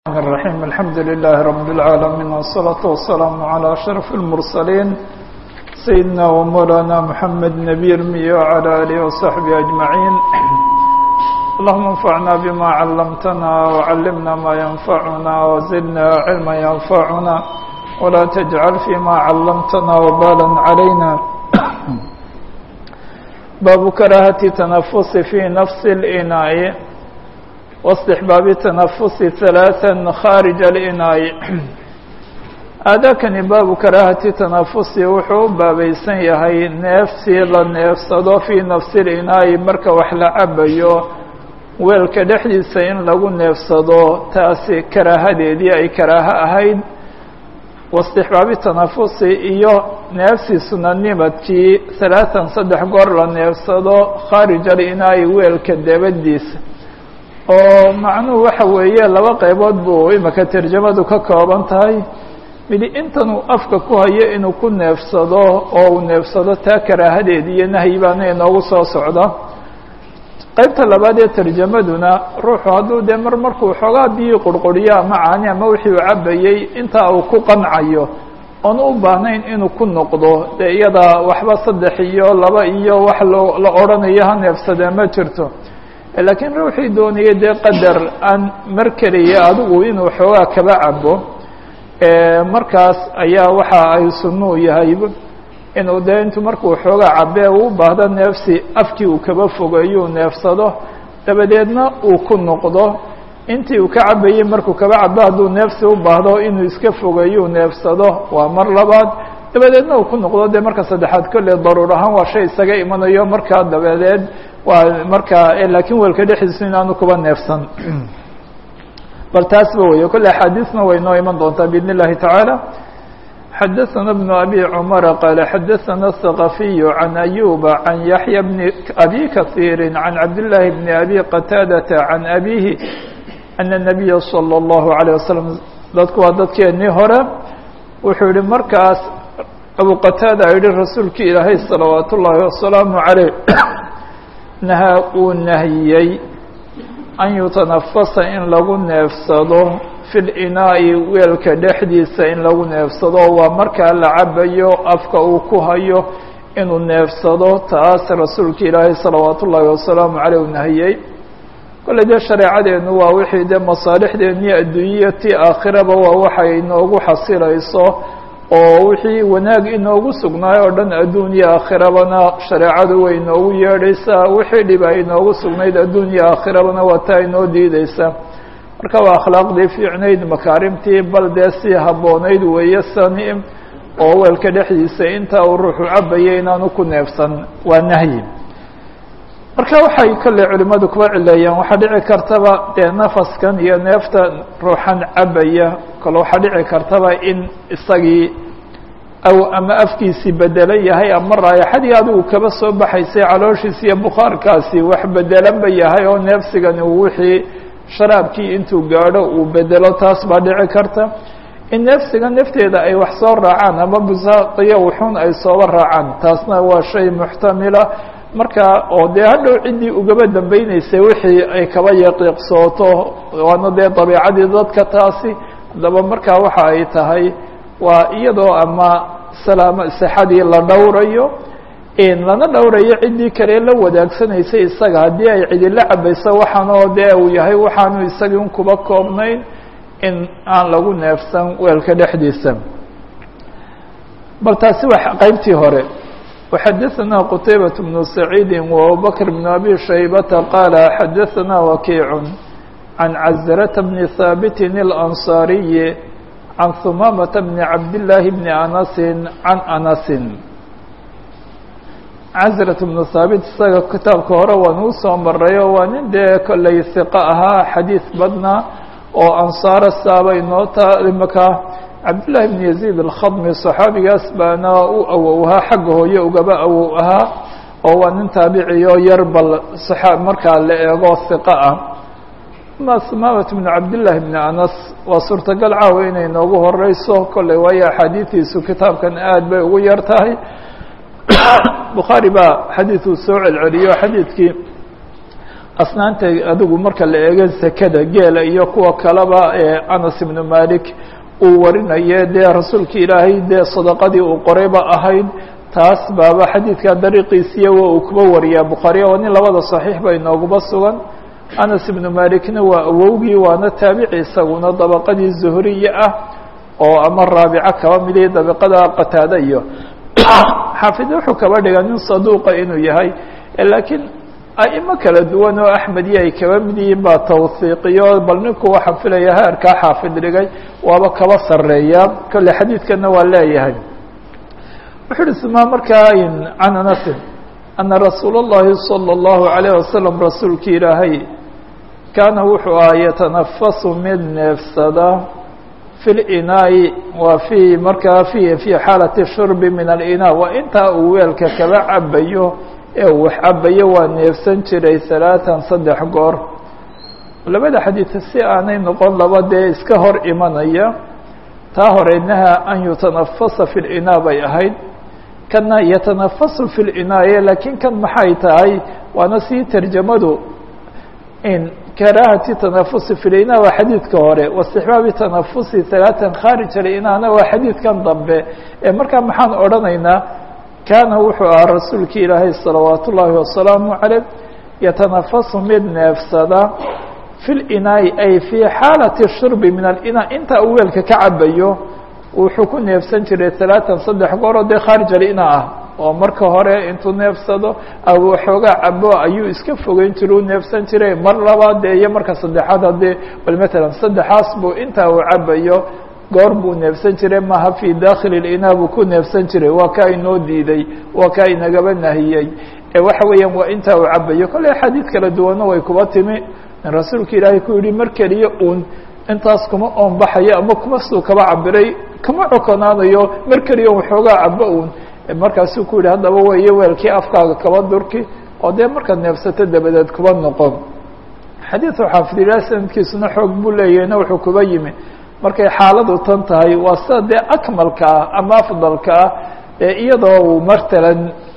الرحمن الرحيم الحمد لله رب العالمين والصلاة والسلام على أشرف المرسلين سيدنا ومولانا محمد نبي المية وعلى آله وصحبه أجمعين اللهم انفعنا بما علمتنا وعلمنا ما ينفعنا وزدنا علما ينفعنا ولا تجعل فيما علمتنا وبالا علينا باب كراهة تنفس في نفس الإناء واستحباب التنفس ثلاثا خارج الإناء aadaakani baabu karaahati tanafusi wuxuu u baabaysan yahay neefsii la neefsado fii nafsi linaa'i marka wax la cabayo weelka dhexdiisa in lagu neefsado taasi karaahadeedii ay karaaho ahayd waistixbaabi tanafusi iyo neefsi sunanimadkii halaatan saddex goor la neefsado khaarij alinaa'i weelka dabadiisa oo macnuhu waxa weeye laba qaybood buu imika tarjamadu ka kooban tahay midi intanuu afka ku hayo inuu ku neefsado oo uu neefsado taa karaahadeedi iyo nahyi baana inoogu soo socda qaybta labaad ee tarjamaduna ruuxu hadduu dee mar markuu xoogaa biyii qurquriyo ama caani ama wixii uu cabayey intaa uu ku qancayo oon u baahnayn inuu ku noqdo dee iyada waxba saddex iyo laba iyo wax loo la odhanayo ha neefsadee ma jirto laakiin ruuxii doonayay dee qadar aan mar keliya adigu inuu xoogaa kaba cabo markaas ayaa waxa ay sunuu yahay inuu dee intuu markuu xoogaa cabee uu baahdo neefsi afkii uu kaba fogeeyuu neefsado dabadeedna uu ku noqdo intii uu ka cabayey markuu kaba cabo hadduu neefsi u baahdo inuu iska fogeeyuu neefsado waa mar labaad dabadeedna uu ku noqdo dee marka saddexaad kolley daruur ahaan waa shay isaga imanayo markaa dabadeed waa markaa laakiin weelka dhexdiisu inaanu kuba neefsan bal taasba wey kolle axaadiisna way noo iman doontaa biidn اllahi taعaalى xadaثana بن abi cmara qaala xadaثana الثaqafiy can ayuba can yaحya bni abi kaثiiri can cabdالlahi bni abi qataadata can abihi ana الnabiya salى الlahu عalيه wasalam dadku waa dadkeenii hore wuxuu yihi markaas abu qataada yihi rasuulki ilaahay salawaat ullaahi wasalaamu عaleyh nahaa uu nahiyey an yutanafasa in lagu neefsado fi linaa'i weelka dhexdiisa in lagu neefsado waa markaa la cabayo afka uu ku hayo inuu neefsado taas rasuulka ilaahay salawaat ullaahi wasalaamu caleyh u nahiyey kolley dee shareecadeenu waa wixii dee masaalixdeennii adduunya ti aakhiraba waa waxay inoogu xasilayso oo wixii wanaag inoogu sugnaayo oo dhan adduun iyo aakhirabana shareecadu way inoogu yeedhaysaa wixii dhib ay inoogu sugnayd adduun iyo aakhirabana waa taa inoo diideysa marka waa akhlaaqdii fiicnayd makaarimtii bal dee sii habboonayd weeye sani oo weelka dhexdiisa inta uu ruuxu cabayay inaanu ku neefsan waa nahyi marka waxay kolley culimmadu kuba cileeyaan waxaa dhici kartaba dee nafaskan iyo neefta ruuxan cabaya kale waxaa dhici kartaba in isagii aw ama afkiisii bedelan yahay ama raayaxadii adigu kaba soo baxaysay calooshiisi iyo bukhaarkaasi wax bedelanba yahay oo neefsigani uu wixii sharaabkii intuu gaadho uu bedelo taas baa dhici karta in neefsiga nafteeda ay wax soo raacaan ama busaaqiyo wuxuun ay sooba raacaan taasna waa shay muxtamila marka oo dee hadhow ciddii ugaba dambeyneysay wixii ay kaba yaqiiqsooto waana dee dabiicadii dadka taasi haddaba markaa waxa ay tahay waa iyadoo ama salaamo sixadii la dhowrayo lana dhowrayo ciddii kale la wadaagsanaysa isaga haddii ay cidila cabayso waxaanoo dee uu yahay waxaanu isagii un kuba koobnayn in aan lagu neefsan weelka dhexdiisa bal taasi waa qeybtii hore وxadaثna qتaybaة بن سacيidi وabubكر بن أbي شhaybةa qاala xadaثna وkiiع عan cزرة بن ثاaبت الأنصاaري عan ثمامة بن cabdاللahi بن أنس عan أنس cزرة بن ثاaبت isaga kitaabka hore waan uu soo marayo waa nin dee kolley ثiqة ahaa xadiiث badna oo ansaara saaba inoo taa imaka cabdاللahi بن يزيد الkhadmi صaxaabigaas baana u awow ahaa xagga hooye ugaba awow ahaa oo waa nin taabiciyo yar bal markaa la eego hiqo ah ama smamat بn cabdالlahi بn anas waa suurtagal caawa inay noogu horeyso kolley waayo axaadiidiisu kitaabkan aad bay ugu yar tahay bukhaari baa xadiiثuu soo celceliyo xadiidkii asnaanta adigu marka la eego zakada geela iyo kuwa kaleba ee anas ibnu malik uu warinaye dee rasuulka ilaahay dee sadaqadii uu qorayba ahayd taas baaba xadiidka dariiqiisiya wa uu kuba wariyaa bukhaariya waa nin labada saxiix ba inooguba sugan anas ibnu malikna waa awowgii waana taabici isaguna dabaqadii zuhriya ah oo ama raabico kaba miday dabaqada qataada iyo xaafid wuxuu kaba dhigaa nin saduuqa inuu yahay laakiin aimo kala duwan oo axmediyo ay kaba mid yihiin baa tawhiiqiyo bal ninku waxaan filaya heerkaa xaafid dhigay waaba kaba sareeya kolle xadiidkana waa leeyahay wuxu uhi suma markaa can anasin ana rasuul اllahi salى اllahu عalayه wasalam rasuulki ilaahay kaana wuxuu aha yatanafasu mid neefsada fi linaa'i waa fi markaa fi fi xaalati shurbi min alinaa waa intaa uu weelka kaba cabayo ee uu wax cabayo waa neefsan jiray halaatan saddex goor labada xadiid si aanay noqon laba dee iska hor imanaya taa hore naha an yutanafasa fi linaa bay ahayd kana yatanafasu fi linaaye laakiin kan maxay tahay waana sii tarjamadu in karaahati tanafusi fi linaa waa xadiidka hore waistixbaabi tanafusi halaatan khaarij alinaana waa xadiidkan dambe ee markaa maxaan odhanaynaa kaana wuxuu ahaa rasuulki ilaahay salawaat ullaahi wasalaamu caleyh yatanafasu mid neefsada fi linaa'i ay fii xaalati shurbi min alinaa inta uu weelka ka cabayo wuxuu ku neefsan jiray halaatan saddex gooroo dee khaarij alina ah oo marka hore intuu neefsado waxoogaa cabo ayuu iska fogeyn jira u neefsan jiray mar labaad dee iyo marka saddexaad haddee bal matalan saddexaas buu intaa uu cabayo goor buu neefsan jiray maha fii dakhili linaa buu ku neefsan jiray waa kaa inoo diiday waa kaa inagaba nahiyey ee waxa weeyaan waa intaa uu cabayo kolle axaadiid kala duwanna way kuba timi in rasuulka ilaahay ku yihi mar keliya uun intaas kuma oonbaxayo ama kuma suu kaba cabiray kama cokonaanayo mar keliya waxoogaa cabo uun markaasuu ku yihi haddaba weeye weelkii afkaaga kaba durki oo dee markaad neefsato dabadeed kuba noqon xadiidu xaafidilaa sanadkiisuna xoog buu leeyahayna wuxuu kuba yimi markay xaaladu tan tahay waa sida dee akmalka ah ama afdalka ah ee iyadoo uu matalan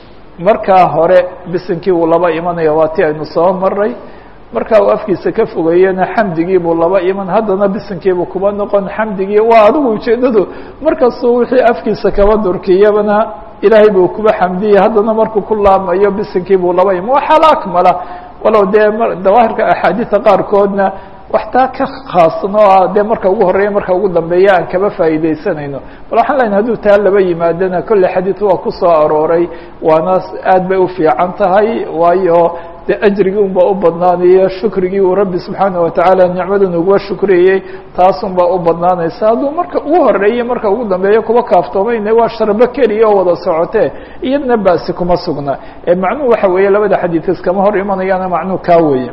markaa hore bisinkii uu laba imanaya waa ti aynu soo maray markaa uu afkiisa ka fogeeyena xamdigii buu laba iman haddana bisinkiibuu kuba noqon xamdigii waa adigu ujeedadu markastuu wixii afkiisa kaba durkiyabana ilaahay buu kuba xamdiyey haddana markuu ku laamayo bisinkii buu laba iman waa xaalo akmala walow dee dawaahirka axaadiida qaarkoodna wax taa ka khaasan oo ah dee marka ugu horeeya marka ugu dambeeya aan kaba faa'iidaysanayno bal waxaan lenahay haduu taa laba yimaadana kolle xadiid waa ku soo arooray waana aad bay u fiican tahay waayo dee ajrigii un baa u badnaanaya shukrigii uu rabbi subxaana watacaala nicmadan uguba shukriyey taasun baa u badnaanaysa hadduu marka ugu horeeya marka ugu dambeeya kuba kaaftoomayna waa sharbo keliya oo wada socotee iyadna basi kuma sugna ee macnuhu waxa weeye labada xadiid iskama hor imanayaana macnuhu kaa weeye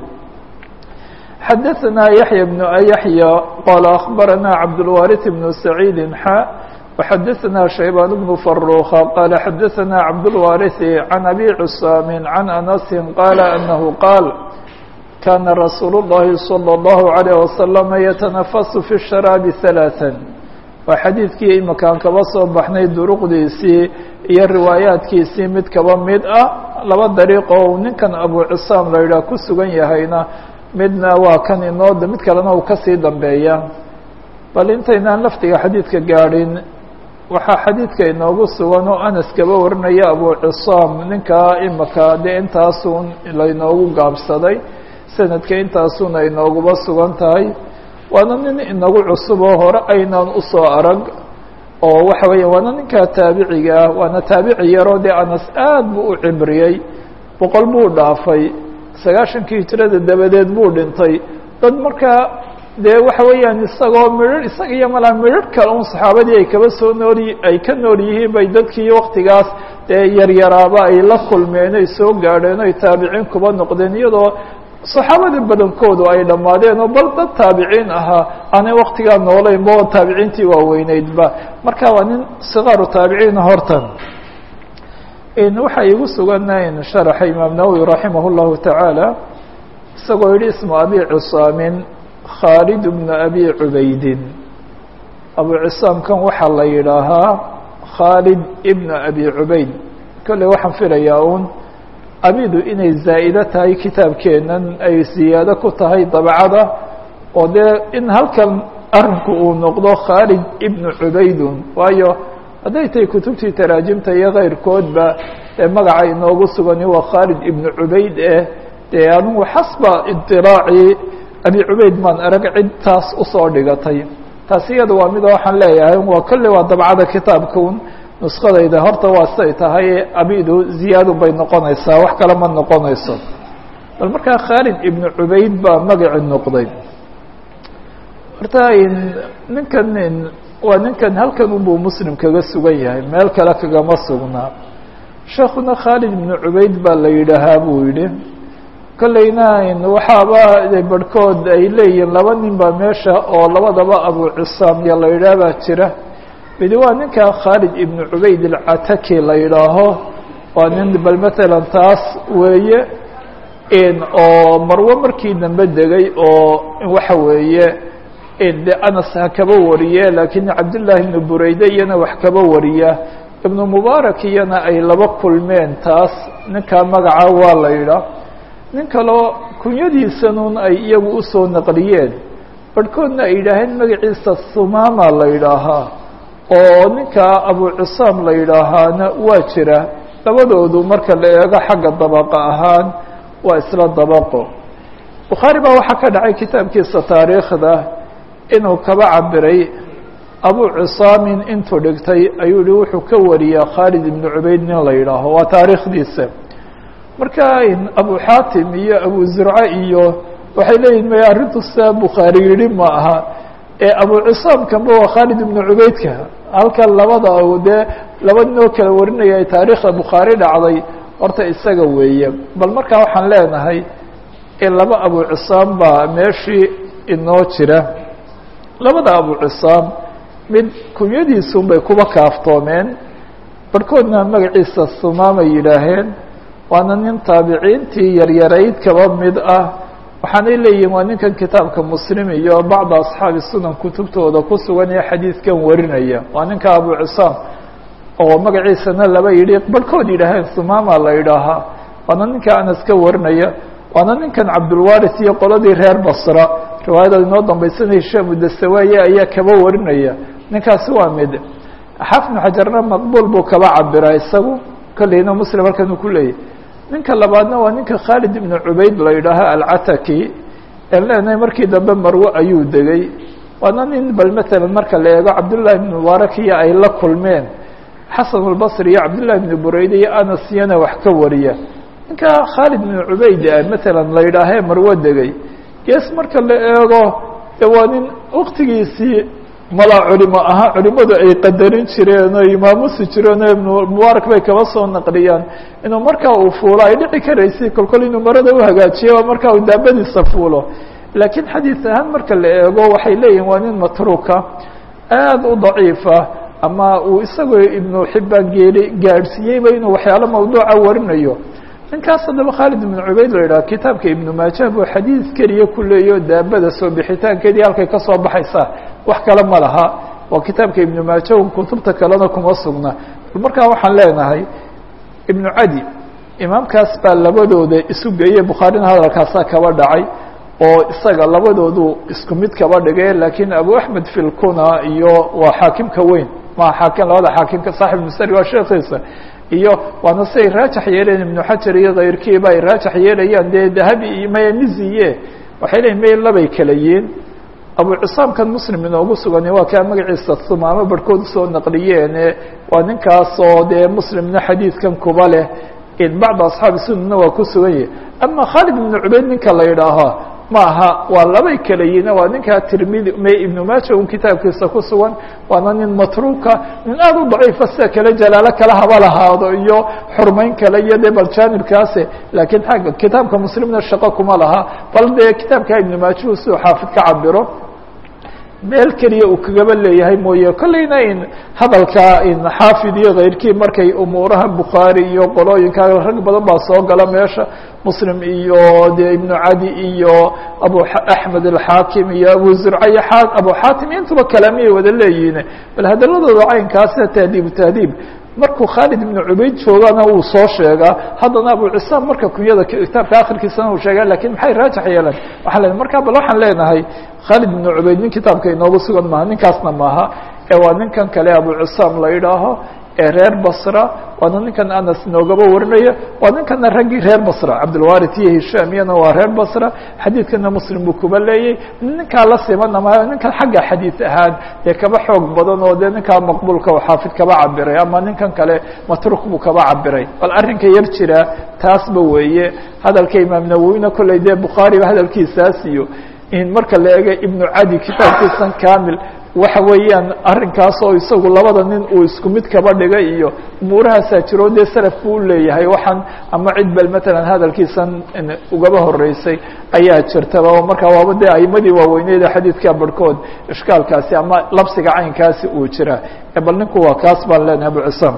xadaثna yaحyى بن yaحyى qال أخbarana cabdالوارث بن سعيid xا وxadaثna شhaybان بن فروخ qال xadaثna cabdالوارث عن أbي cساm عن أنس qال أنه qاal kana رasuul الlahi صلى الله عليه وسلم yتنفس في الشhراaب ثaلاثا waa xadiidkii imakaan kaba soo baxnay duruqdiisii iyo riwaayaadkiisii mid kaba mid ah laba dariiq oo ninkan abu csaam la yidhaah ku sugan yahayna midna waa kan inoo mid kalena uu kasii dambeeya bal intaynaan laftiga xadiidka gaadhin waxaa xadiidka inoogu sugan oo anas kaba warinaya abu cisaam ninkaa imaka dee intaasun laynoogu gaabsaday sanadka intaasuna inooguba sugan tahay waana nin inagu cusub oo hore aynaan usoo arag oo waxa weeya waana ninkaa taabiciga ah waana taabici yaroo dee anas aad buu u cibriyey boqol buu dhaafay sagaashankii hijrada dabadeed buu dhintay dad markaa dee waxa weeyaan isagoo midhar isaga iyo malaa midhar kale un saxaabadii ay kaba soo nool ay ka nool yihiin bay dadkii waktigaas dee yaryaraaba ay la kulmeen ay soo gaadheen o ay taabiciin kuba noqdeen iyadoo saxaabadii badankoodu ay dhammaadeen oo bal dad taabiciin ahaa aanay waktigaa noolayn ba oo taabiciintii waaweyneydba marka waa nin sikaaru taabiciina hortan waxaa igu sugan sharaxa imaam nawowi raximah اllahu tacaala isagoo yihi ismu abi cusaamin khaalid bnu abi cubaydin abu cisaamkan waxaa la yidhaahaa khaalid ibnu abi cubayd kolley waxaan filayaa un abidu inay zaa'do tahay kitaabkeenan ay ziyaado ku tahay dabcada oo dee in halkan arinku uu noqdo khaalid ibnu cubaydun waayo hadday tahay kutubtii taraajimta iyo keyrkoodba ee magaca inoogu sugani waa khaalid ibnu cubayd eh dee anugu xasba iطilaaci abi cubayd maan arag cid taas usoo dhigatay taas iyada waa mida waxaan leeyahay waa kolle waa dabcada kitaabkaun nuskadayda horta waa siday tahay abidu ziyaadu bay noqonaysaa wax kale ma noqonayso bal markaa khaalid ibnu cubayd baa magaci noqday horta ninkan waa ninkan halkan unbuu muslim kaga sugan yahay meel kale kagama sugnaa sheekuna khaalid ibnu cubayd baa la yidhaahaa buu yidhi kolleyna waxaaba barhkood ay leeyihiin laba nin baa meesha oo labadaba abu cisaamya la yidhaah baa jira midi waa ninka khaalid ibnu cubayd alcataki la yidhaaho waa nin bal matalan taas weeye oo marwo markii dambe degay oo waxa weeye de anas ha kaba wariye laakiin cabdillaahi ibnu bureyde iyana wax kaba wariya ibnu mubaarak iyana ay laba kulmeen taas ninkaa magaca waa la yidhaah nin kaloo kunyadiisanun ay iyagu usoo naqliyeen barhkoodna ay yidhaaheen magaciisa sumama la yidhaahaa oo ninka abu cisaam la yidhaahaana waa jira labadoodu marka la eego xagga dabaqa ahaan waa isla dabaqo bukhaari baa waxaa ka dhacay kitaabkiisa taariikhda inuu kaba cabiray abu cisaamin intuu dhigtay ayuu yihi wuxuu ka wariyaa khaalid ibnu cubayd nin la yidhaaho waa taariikhdiisa marka abu xaatim iyo abu zurce iyo waxay leeyihin maya arrintu sidaa bukhaari yidhi ma aha ee abu cisaamkanba waa khaalid ibnu cubaydka halkan labada dee laba ninoo kala warinaya ay taariikhda bukhaari dhacday horta isaga weeye bal markaa waxaan leenahay in laba abu cisaam baa meeshii inoo jira labada abu cisaam mid kunyadiisun bay kuba kaaftoomeen barhkoodna magaciisa sumaamay yidhaaheen waana nin taabiciintii yaryarayd kaba mid ah waxaanay leeyihin waa ninkan kitaabka muslim iyo bacda asxaabi sunan kutubtooda ku sugan ee xadiidkan warinaya waa ninka abu cisaam oo magaciisana laba yidhi barhkood yidhaaheen sumama la yidhaahaa waana ninka anas ka warinaya waana ninkan cabdulwaris iyo qoladii reer basra riwaayada inoo dambaysana hishaam udasawaaye ayaa kaba warinaya ninkaasi waa mid xafnu xajarna maqbuul buu kaba cabiraa isagu kolleyna muslim halkan uu ku leeyahy ninka labaadna waa ninka khaalid ibnu cubayd la yidhaaha alcataki en leenahay markii dambe marwe ayuu degay waana nin bal matalan marka la eego cabdullahi ibnu mubaarak iyo ay la kulmeen xasan albasri iyo cabdullahi ibnu bureyde iyo anas iyana wax ka wariya ninka khaalid ibnu cubayd matalan la yidhaahee marwe degay gees marka la eego de waa nin waktigiisii malaa culimo ahaa culimadu ay qadarin jireen oo imaamusi jireen oo ibnu mubaarak bay kaba soo naqliyaan inuu markaa uu fuulo ay dhici karaysay kolkol inuu marada uhagaajiyo oo markaa uu daabadiisa fuulo laakiin xadiis ahaan marka la eego waxay leeyihin waa nin matruuka aada u daciifa ama uu isagoo ibnu xibaan geeli gaadhsiiyeyba inuu waxyaalo mawduuca warinayo ninkaas haddaba khaalid ibnu cubayd la yidhaha kitaabka ibnu maaja buu xadiid keliya ku leeyaho daabada soo bixitaankeedii halkay ka soo baxaysaa wax kale ma laha waa kitaabka ibnu maaja un kutubta kalena kuma sugna markaa waxaan leenahay ibnu cadi imaamkaas baa labadooda isu geeyey bukhaarina hadalkaasaa kaba dhacay oo isaga labadoodu isku mid kaba dhigay laakiin abu axmed filkuna iyo waa xaakimka weyn maa xaakim labada xaakimka saaxib musari waa sheekiisa iyo waana siay raajax yeeleen ibnu xajar iyo kayrkiiba ay raajax yeelayaan dee dahabi iyo mayamiziye waxay leeyiin may labay kala yiin abu cisaamkan muslim inoogu sugani waa kaa magaciisa sumaamo barhkood usoo naqliyeene waa ninkaasoo dee muslimna xadiidkan kuba leh bacda asxaabi sunana waa ku sugan yahi ama khaalid ibnu cubayd ninka la yidhaaho ma aha waa labay kala yihin waa ninkaa tirmidi m ibnu maaja un kitaabkiisa ku sugan waana nin matruuka nin aada u daciifa sida kale jalaalo kala haba lahaado iyo xurmayn kale iyo dee bal jaanibkaase laakiin agga kitaabka muslimna shaqo kuma laha bal dee kitaabka ibnu maajuhu siduu xaafid ka cabiro meel keliya uu kagaba leeyahay mooye kolleyna in hadalka in xaafid iyo kayrkii markay umuuraha bukhaari iyo qolooyinka rag badan baa soo gala meesha muslim iyo dee ibnu cadi iyo abu axmed alxaakim iyo abu zurca iyo abu xaatim intuba kalaamiyay wada leeyihiin bal hadaladooda caynkaasina tahdiib tahdiib markuu khaalid ibnu cubayd joogana wuu soo sheegaa haddana abu cisaam marka kunyada kitaabka akhirkiisana uu sheega lakin maxay raajax yeeleen waxaa le markaa bal waxaan leenahay khaalid ibnu cubayd nin kitaabka inoogu sugan maaha ninkaasna maaha ee waa ninkan kale abu cisaam la yidhaaho ee reer basra waana ninkan anas inoogaba warinaya waa ninkana raggii reer basra cabdilwarit iyo hishaam iyana waa reer basra xadiidkana muslim buu kuba leeyay ninkaa la simana maayo ninkan xagga xadiid ahaan dee kaba xoog badan oo dee ninkaa maqbuulka oo xaafid kaba cabiray ama ninkan kale matruk buu kaba cabiray bal arrinka yar jira taasba weeye hadalka imaam nawowina kolley dee bukhaariba hadalkiisaas iyo in marka la eega ibnu cadi kitaabkiisan kamil waxa weeyaan arrinkaas oo isagu labada nin uu isku mid kaba dhigay iyo umuurahaasaa jiro dee salaf buu uleeyahay waxaan ama cid bel matalan hadalkiisan ugaba horeysay ayaa jirtaba oo markaa waaba dee aimadii waaweyneeda xadiidka barhkood ishkaalkaasi ama labsiga caynkaasi uu jira bal ninku waa kaas baan leenahay abu cisaam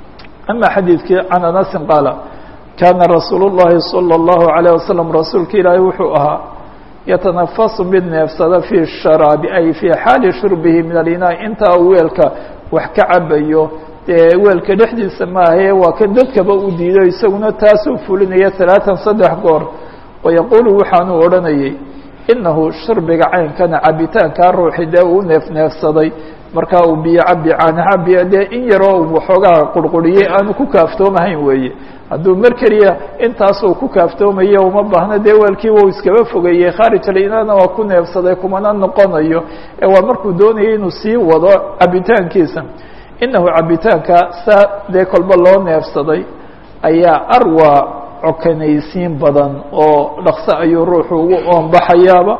ama xadiidkii can anasin qaala kana rasuul الlahi salى الlahu عalيه wasalam rasuulka ilaahay wuxuu ahaa yatanafasu mid neefsada fii sharaabi ay fii xaali shurbihi min alinaa intaa uu weelka wax ka cabayo dee weelka dhexdiisa maahae waa kan dadkaba u diido isaguna taasuu fulinaya talaatan saddex goor wayaquulu waxaanuu odhanayay inahu shurbiga caynkana cabitaankaa ruuxi dee uu neef neefsaday markaa uu biyo cabi caana cabiya dee in yaroo uu waxoogaa qurquriyey aanu ku kaaftoomahayn weeye hadduu mar keliya intaasuu ku kaaftoomayo uma baahna dee weelkiiba uu iskaba fogeeyey khaarij alinana waa ku neefsaday kumana noqonayo ee waa markuu doonayay inuu sii wado cabitaankiisa inahu cabitaanka saa dee kolba loo neefsaday ayaa arwa cokanaysiin badan oo dhaqso ayuu ruuxu ugu oonbaxayaaba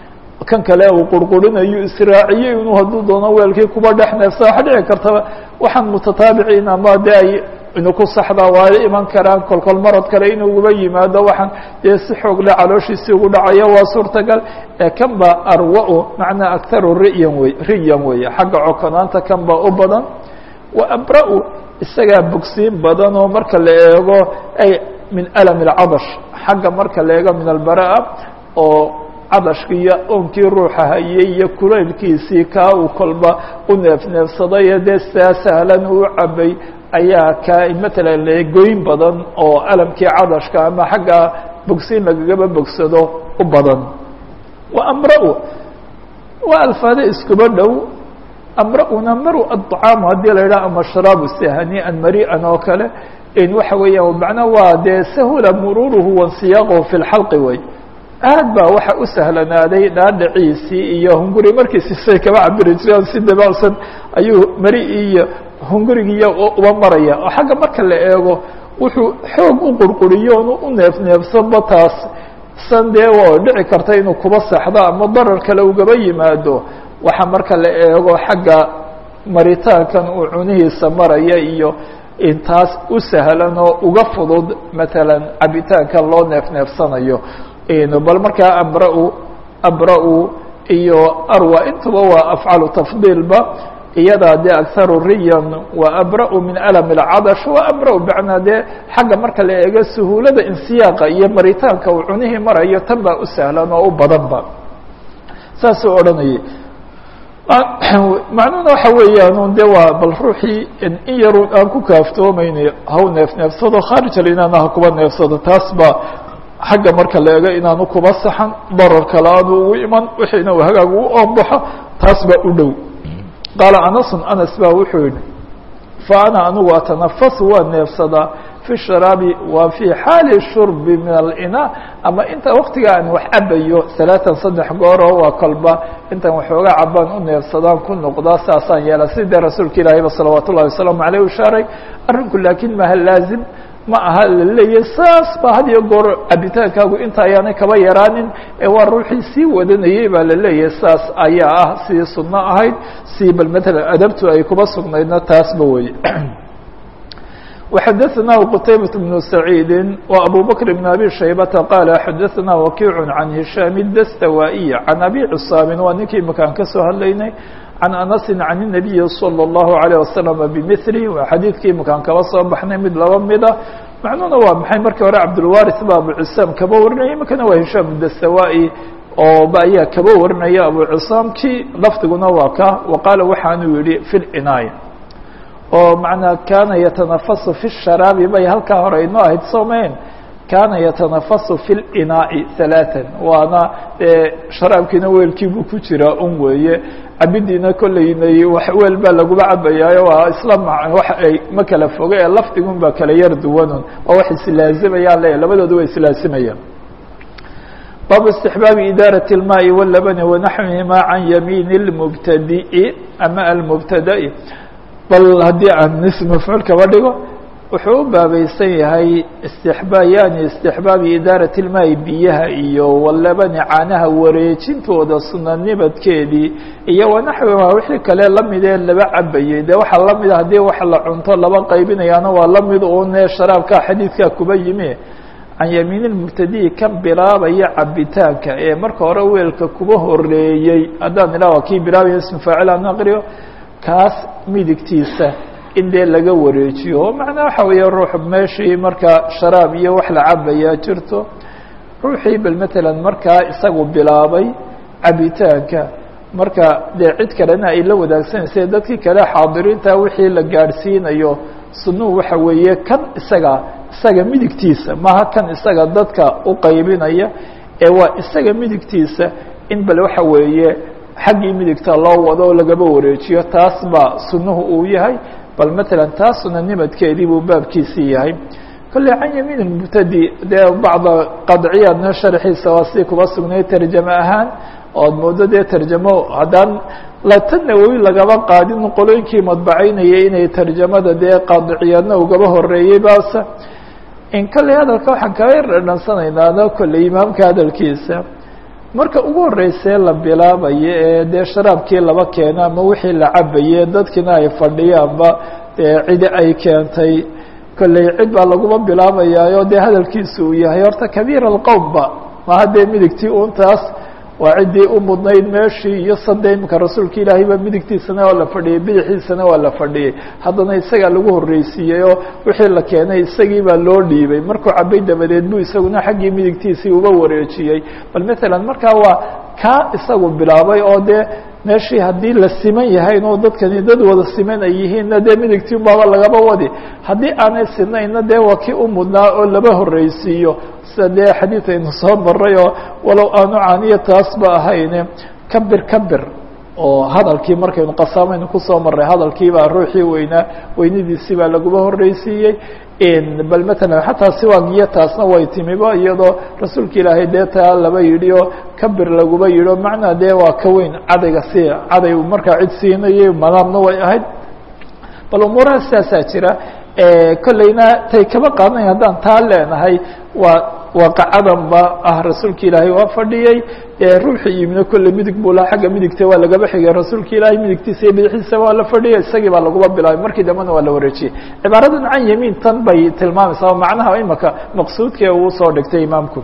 kan kale uu qurqurinayo israaciyey inuu hadduu doono weelkii kuba dhex neefsa waxa dhici kartaba waxaan mutataabiciin ama de ay inu ku saxdaa waa iman karaan kolkol marad kale inuuguba yimaado waxaan dee si xoog le calooshiisii ugu dhacayo waa suurtagal ee kan ba arwa-u macnaa akharu riyan wey riyan weeye xagga cokonaanta kan ba u badan wa abra-u isagaa bogsiin badan oo marka la eego ay min alam اlcadash xagga marka la eego min albara'a oo cadashki iyo oonkii ruuxa hayay iyo kulaylkiisii kaa uu kolba u neefneefsaday dee saa sahlan uu cabay ayaa ka matalan goyn badan oo alamkii cadashka ama xagga bogsiin lagagaba bogsado u badan wa amra-u waa alfaade iskuba dhow amra-una maru aطcaamu haddii la yidhaha ama sharaabu sahanian mari'an oo kale in waxa weeyaan macnaa waa dee sahula mururuhu wansiyaqahu fi lxalqi wey aad baa waxa u sahlanaaday dhaadhaciisii iyo hunguri markiisi say kaba cabiri jireen si dabacsan ayuu mari iyo hungurigiiyo uba maraya oo xagga marka la eego wuxuu xoog u qurquriyo onu u neefneefsanba taas san dee oo dhici karta inuu kuba saxdo ama darar kale ugaba yimaado waxa marka la eego xagga maritaankan uu cunihiisa maraya iyo intaas u sahlan oo uga fudud matalan cabitaankan loo neefneefsanayo bal markaa amra-u abra-u iyo arwa intuba waa afcalu tafdiilba iyadaa dee akharu riyan wa abra-u min alam اlcadash wa amra-u macnaa dee xagga marka la eego suhuulada insiyaaqa iyo maritaanka uu cunihii marayo tan baa u sahlan oo u badanba saasuu odhanayay macnuhuna waxa weeyaan de waa bal ruuxii in yarun aan ku kaaftoomayna haw neef neefsado khaarij alinana ha kuba neefsado taas ba xagga marka la eego inaanu kuba saxan darar kale aanu ugu iman wixiina uu hagaag u oonbaxo taas baa u dhow qaala anasun anas baa wuxuu yihi fa ana anigu atanafasu waa neefsadaa fi sharaabi wa fi xaali shurbi min alina ama inta waktiga aan wax cabayo salaatan saddex gooro waa kolba intaan waxooga cabaan u neefsadaan ku noqdaa saasaan yeela sidee rasuulka ilaahayba salawaat ullahi wasalaamu aleyh ushaaray arrinku laakiin maha laazim ma aha la leeyahy saas ba had iyo goor cabitaankaagu inta ayaanay kaba yaraanin ee waa ruuxii sii wadanayey baa la leeyahay saas ayaa ah sidii sunno ahayd si bal matalan adabtu ay kuba sugnaydna taasba weye وxadثna qتaybaة بن سعيidi وأbو بكر بن أbي شhaybةa qال xadثna وkiع عan هiشhام الdstawائي عan أbي cصاaم waa ninkii makaan ka soo hadlaynay عan أنس عan النبي صلى الله عليه وسلم بmثله waa xadiidkii makaan kaba soo baxnay mid laba mida macnuhuna waa maxay markii hore cabdالوارث ba abu cساam kaba warinaya imikana waa هiشhام الdstawائي oo ba ayaa kaba warinaya abu cصاam ki lafdiguna waa ka وqaala waxaanuu yihi في العناية oo macnaa kaana yatanafasu fi sharaabi bay halkaa hore inoo ahayd soomayn kaana yatanafasu fi linaa'i halaatan waana sharaabkiina weelkiibuu ku jiraa un weeye cabidiina kolleynay wax weel baa laguma cabayaayo waa isla wax ay ma kala foga ee lafdigun baa kala yar duwanun waa wax islaazimayaan le labadooda way islaazimayaan baabu istixbaabi idaaraة الmaai wاlabani wanaxwihima can yamiini اlmubtadi'i ama almubtada'i bal haddii aan ism mafcuul kaba dhigo wuxuu u baabaysan yahay istixbaa yani istixbaabi idaaraة اlmaai biyaha iyo walabani caanaha wareejintooda sunanimadkeedii iyo wanaxwiha wixii kale lamidee laba cabayey dee waxaa lamida haddii wax la cunto laba qaybinayaana waa lamid une sharaabka xadiidkaa kuba yimi can yamiin اlmubtadi'i kan bilaabaya cabitaanka ee marka hore weelka kuba horeeyey haddaan idhaha waa kii bilaabaya ismu faacil aan aqriyo kaas midigtiisa in dee laga wareejiyo oo macnaa waxa weeye ruux meeshii marka sharaab iyo wax la cabayaa jirto ruuxii bal matalan markaa isagu bilaabay cabitaanka marka dee cid kalena ay la wadaagsanaysa dadkii kale xaadiriinta wixii la gaadhsiinayo sunuhu waxa weeye kan isaga isaga midigtiisa maaha kan isaga dadka u qaybinaya ee waa isaga midigtiisa in bal waxa weeye xaggii midigta loo wado oo lagaba wareejiyo taas baa sunuhu uu yahay bal matalan taas sunanimadkeedii buu baabkiisii yahay kolley can yamiin mubtadi dee bacda qadciyaadna sharxiisa waa si kuba sugnay tarjame ahaan ood moodo dee tarjamo haddaan lata nawowi lagaba qaadin qolooyinkii madbacaynayay inay tarjamada dee qaadiciyaadna ugaba horeeyey baase in kolley hadalka waxaan kaga dhadhansanaynaa kolley imaamka hadalkiisa marka ugu horreysee la bilaabayo ee dee sharaabkii laba keena ama wixii la cabaye dadkiina ay fadhiyaanba dee cidi ay keentay kolley cid baa laguma bilaabayaayo dee hadalkiisa uu yahay horta kabiir alqowmba maha dee midigtii untaas waa ciddii u mudnayd meeshii iyo sade imika rasuulka ilaahay baa midigtiisana waa la fadhiyey bidixiisana waa la fadhiyey haddana isagaa lagu horreysiiyey oo wixii la keenay isagii baa loo dhiibay markuu cabay dabadeed buu isaguna xaggii midigtiisii uba wareejiyey bal matalan markaa waa kaa isagu bilaabay oo dee meeshii haddii la siman yahayn oo dadkani dad wada siman ay yihiinna dee midigtii baaba lagaba wadi haddii aanay sinayna dee waa kii u mudnaa oo laba horreysiiyo sida dee xadiid aynu soo maray oo walow aanu caaniya taasba ahayne kabir kabir oo hadalkii markaynu qasaamaynu kusoo maray hadalkiibaa ruuxii weynaa weynidiisii baa laguma horreysiiyey bal matalan xataa siwaagiyo taasna way timiba iyadoo rasuulka ilaahay dee taa laba yidhi oo kabir laguma yidhi o macnaa dee waa ka weyn cadayga si caday markaa cid siinayay madaamna way ahayd bal umuuraha sidaasaa jira kolleyna tay kaba qaadanayn haddaan taa leenahay waa waaqacadan ba ah rasuulka ilaahay waa fadhiyey ruuxii yimina kolley midig buu laha xagga midigta waa lagaba xigay rasuulka ilaahay midigtiisa iyo bidixiisa waa la fadhiyay isagii baa laguba bilaabay markii dambena waa la wareejiyey cibaaradan can yamiin tan bay tilmaamaysaa oo macnaha imaka maqsuudkee uu soo dhigtay imaamku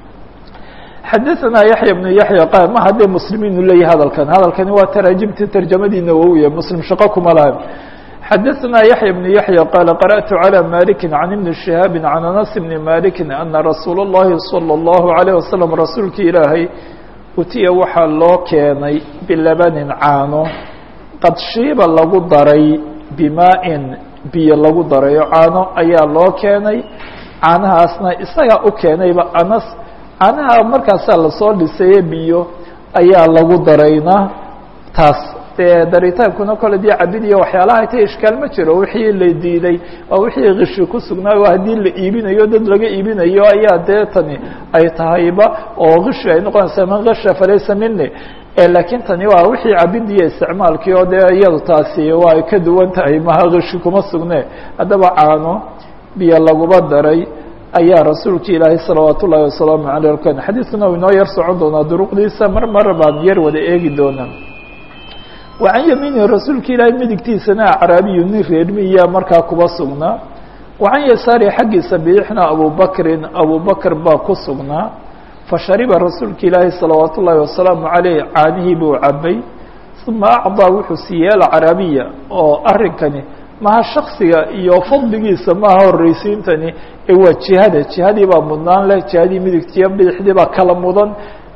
xadaثna yaحya بن yaحya qaal ma haddee muslimiinu leeyahy hadalkan hadalkani waa taraajimti tarjamadiina wowya muslim shaqo kuma laha xadaثna yaحya بن yaحya qaal qarأtu عalى maliki can ibni شihaabi can anas bni maliki ana rasuul الlahi salى الlahu عalيه wasalam rasuulki ilaahay utiya waxaa loo keenay bilabanin caano qad shiiba lagu daray bimaa-in biyo lagu darayo caano ayaa loo keenay caanahaasna isagaa u keenayba anas caanaha markaasaa lasoo dhisaye biyo ayaa lagu darayna taas dee daritaankuna kole dee cabid iyo waxyaalaha ta ishkaal ma jiro wixii la diiday waa wixii kishi ku sugnaayo haddii la iibinayo dad laga iibinayo ayaa dee tani ay tahayba oo kishi ay noqonaysaa man kasha falaysa mini laakiin tani waa wixii cabid iyo isticmaalkii oo dee iyadu taasi waa ka duwan tahay maha kishi kuma sugne haddaba caano biyo laguba daray ayaa rasuulka ilaahay salawaat ullaahi wasalaamu aleyh ken xadiidkuna u inoo yar socon doonaa duruqdiisa mar mar baan yar wada eegi doonaa wa can yamiinihi rasuulka ilaahay midigtiisana acraabiyu nin reermiya markaa kuba sugnaa wa can yasaari xaggiisa bidixna abubakrin abubakr baa ku sugnaa fashariba rasuulka ilaahay salawaat ullaahi wasalaamu caleyh caanihii buu cabay uma acdaa wuxuu siiyey alcaraabiya oo arrinkani maha shaksiga iyo fadligiisa maaha horreysiintani ee waa jihada jihadii baa mudnaan leh jihadii midigtiiyo bidixdii baa kala mudan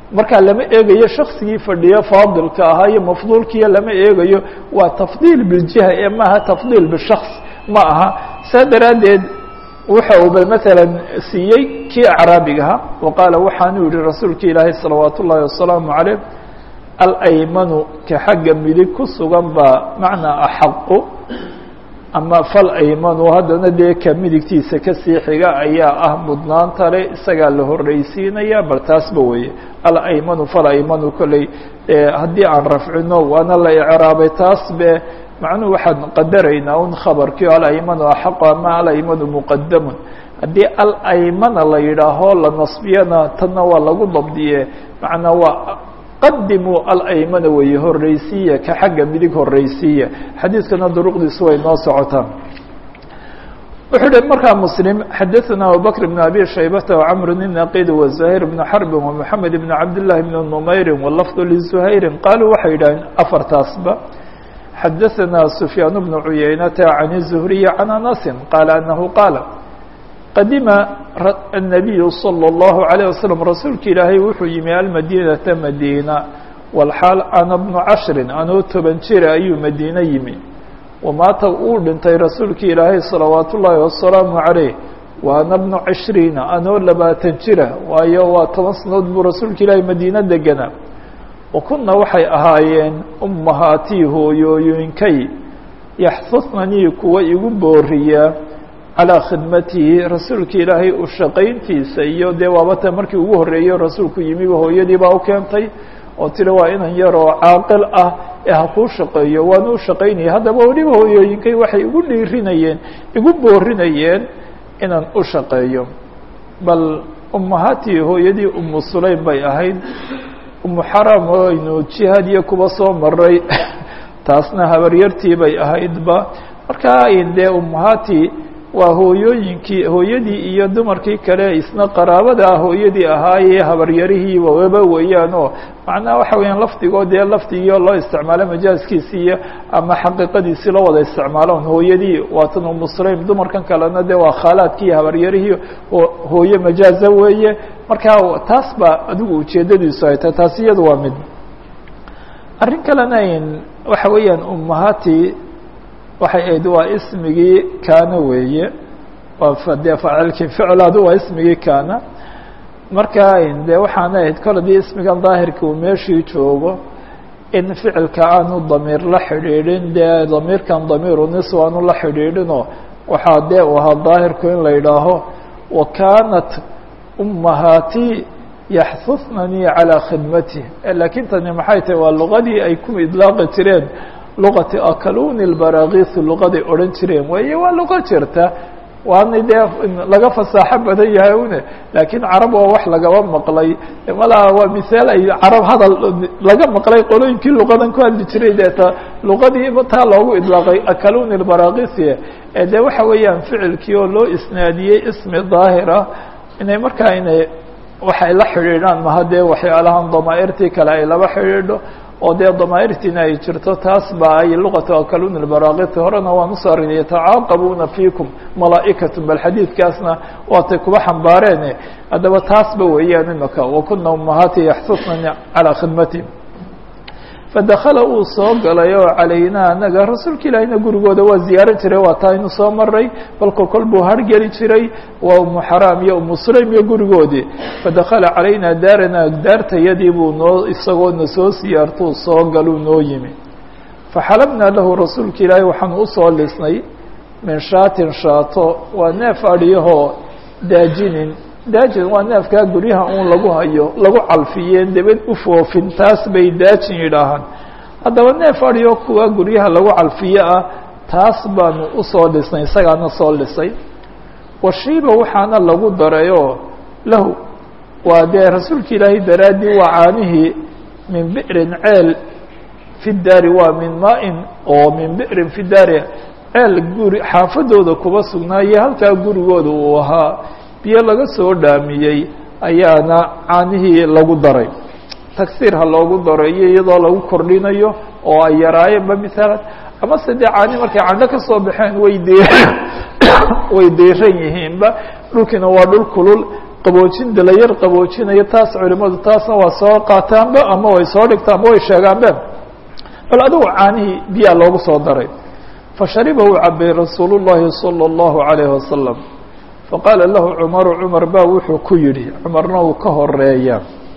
markaa lama eegayo shaksigii fadhiyo faadilka ahaa iyo mafduulkiiyo lama eegayo waa tafdiil biljiha ee maaha tafdiil bishaks ma aha saa daraaddeed wuxa uu bal maalan siiyey kii acraabigaha wa qaala waxaanuu yihi rasuulka ilaahay salawaat ullaahi wasalaamu caleyh alaymanu ka xagga midig ku sugan baa macnaa axaqu ama fal aymanu haddana dee ka midigtiisa kasii xiga ayaa ah mudnaanta le isagaa la horreysiinaya bal taasba weeye alaymanu fal aymanu kolley haddii aan rafcino waana la icraabay taas be macnuhu waxaan qadaraynaa un khabarkii alaymanu axaqu ama alaymanu muqadamun haddii alaymana la yidhaaho la nasbiyana tanna waa lagu dabdiye macnaa waa qadimuu alaymana weeye horreysiiya ka xagga midig horreysiiya xadiidkana duruqdiisu way noo socotaa wuxuu hi markaa mslim xadaثna abubakr بn abi shaybata وcmr الnaqid وزahيr بn xrb ومحamed بn cabdالlahi بn نmayri wlfظ لزhayri qaluu waxay yidhaheen afartaasba xadaثna سfyaan بn cuyaynata عan الزhriي عan anasi qaala anahu qaala qadima الnabiyu slى الlahu عalيه waslم rasuulka ilaahay wuxuu yimi almadinata madiina walxaal ana bnu cashri anoo toban jira ayuu madiine yimi wamaata uu dhintay rasuulka ilaahay salawaat ullaahi wasalaamu عaleyh wa ana bnu cishriina anoo labaatan jira waayo waa toban sanadood buu rasuulka ilaahay madiine deganaa wa kuna waxay ahaayeen ummahaatii hooyooyinkay yaxfudnanii kuwa igu booriya calىa khidmatihi rasuulka ilaahay u shaqayntiisa iyo dee waabata markii ugu horreeyo rasuulku yimiba hooyadii baa u keentay oo tiri waa inan yar oo caaqil ah ee ha kuu shaqeeyo waana u shaqaynaya haddaba weliba hooyooyinkay waxay igu dhiirinayeen igu boorinayeen inaan u shaqeeyo bal ummahatii hooyadii umu sulaym bay ahayd umu xaram oo aynu jihaad iyo kuba soo maray taasna habaryartii bay ahaydba markaa dee ummahatii waa hooyooyinkii hooyadii iyo dumarkii kale isna qaraabada ah hooyadii ahaayee habaryarihii waba weeyaan oo macnaha waxa weeyaan lafdigoo dee lafdigii loo isticmaalo majaaskiisii iyo ama xaqiiqadiisii loo wada isticmaaloon hooyadii waatan umu sulaym dumarkan kalena dee waa khaalaadkii iyo habaryarihii hooye majaaza weeye marka taas baa adigu ujeedadiisu ay tahay taasi iyadu waa mid arrin kalena waxa weeyaan ummahaati waxay ahayd waa ismigii kaana weeye waa dee faacilkii ficlaadu waa ismigii kaana marka dee waxaana ahayd kol haddii ismigan daahirka uu meeshii joogo in ficilka aanu damiir la xidhiidhin dee damiirkan damiiru nis aanu la xidhiidhinoo waxaa dee u ahaa daahirku in la yidhaaho wa kaanat ummahaatii yaxhudnanii calىa khidmatih laakiin tani maxay tahay waa luqadii ay ku idlaaqi jireen luqati akaluni lbarakisu luqaday odhan jireen weeye waa luqo jirta waana dee laga fasaaxo badan yahay une laakiin carab waa wax lagaba maqlay malaa waa misaal ay carab hadal laga maqlay qolooyinkii luqadan ku hadli jiray deeta luqadii taa loogu idlaaqay akaluni lbarakisi ee dee waxa weeyaan ficilkii oo loo isnaadiyey ismi daahira inay markaa inay waxay la xidhiidhaan maha dee waxyaalahan damaa'irtii kale ay laba xidhiidho oo dee damaa'irtiina ay jirto taas ba ay luqatu akaluni lbarakiti horena waan usoo arinay yatacaaqabuuna fiikum malaa'ikatu bal xadiidkaasna waatay kuba xambaareene haddaba taasba weeyaan imaka wakuna umahaati yaxsusnani calىa khidmati fadakala uu soo galay oo calaynaa anaga rasuulka ilaahina gurigooda waa ziyaaran jiray waa taa inu soo maray balka kol buu hargeli jiray waa umu xaraam iyo umu sulaym iyo gurigoodii fadakala calaynaa daarana daartayadii buu noo isagoo na soo siyaartuu soo galuu noo yimi faxalabnaa lahu rasuulka ilaahi waxaanu usoo lisnay min shaatin shaato waa neef adhiyahoo daajinin daajin waa neefkaa guryaha uun lagu hayo lagu calfiyeen dabad u foofin taas bay daajin yidhaahaan haddaba neef adhiyo kuwa guryaha lagu calfiyo ah taas baanu usoo dhisnay isagaana soo dhisay washiiba waxaana lagu darayoo lahu waa dee rasuulka ilaahay daraaddii waa caanihii min bi'rin ceel fi daari waa min maa-in oo min bi'rin fi daari ceel guri xaafadooda kuba sugnaaye halkaa gurigooda uu ahaa biyo laga soo dhaamiyey ayaana caanihii lagu daray tagsiir ha loogu daro iyo iyadoo lagu kordhinayo oo ay yaraayeenba misaalan amase dee caani markay candho ka soo baxeen way de way deyran yihiinba dhulkiina waa dhul kulul qaboojinta la yar qaboojinayo taas culimadu taasna waa soo qaataanba ama way soo dhigtaanba way sheegaanbe bal adigu caanihii biyaa loogu soo daray fashariba uu cabay rasuul الlahi salى الlahu عalayه wasalam faqaala lahu cumaru cumar baa wuxuu ku yidhi cumarna uu ka horeeya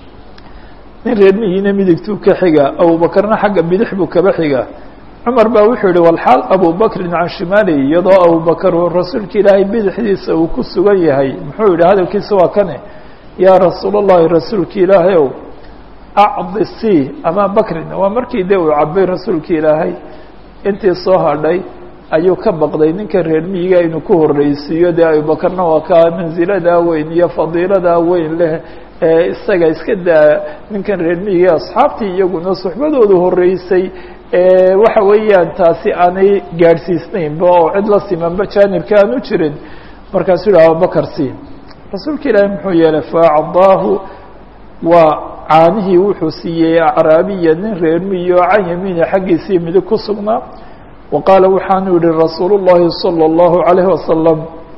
nin reermihiina midigtuu ka xiga abubakarna xagga bidix buu kaba xiga cumar baa wuxuu yihi walxaal abubakrin can shimaali iyadoo abubakar uu rasuulka ilaahay bidixdiisa uu ku sugan yahay muxuu yihi hadalkiisa waa kane yaa rasuul اllahi rasuulka ilaahay ow acdi c ama bakrin waa markii de uu cabay rasuulka ilaahay intii soo hadhay ayuu ka baqday ninka reer miyiga inuu ku horreysiiyo dee abubakarna waa ka mansiladaa weyn iyo fadiiladaa weyn leh ee isaga iska daa ninkan reer miyiga asxaabtii iyaguna suxbadoodu horreysay waxa weeyaan taasi aanay gaadhsiisnaynba oo cid la simanba jaanibka aan u jirin markaasuu yihi abubakar si rasuulka ilaahi muxuu yeelay faacdaahu waa caanihii wuxuu siiyey acraabiya nin reer miyi oo can yamiini xaggiisii midig ku sugnaa wa qaala waxaanu yihi rasuul الlahi salى الlahu عalayه wasalam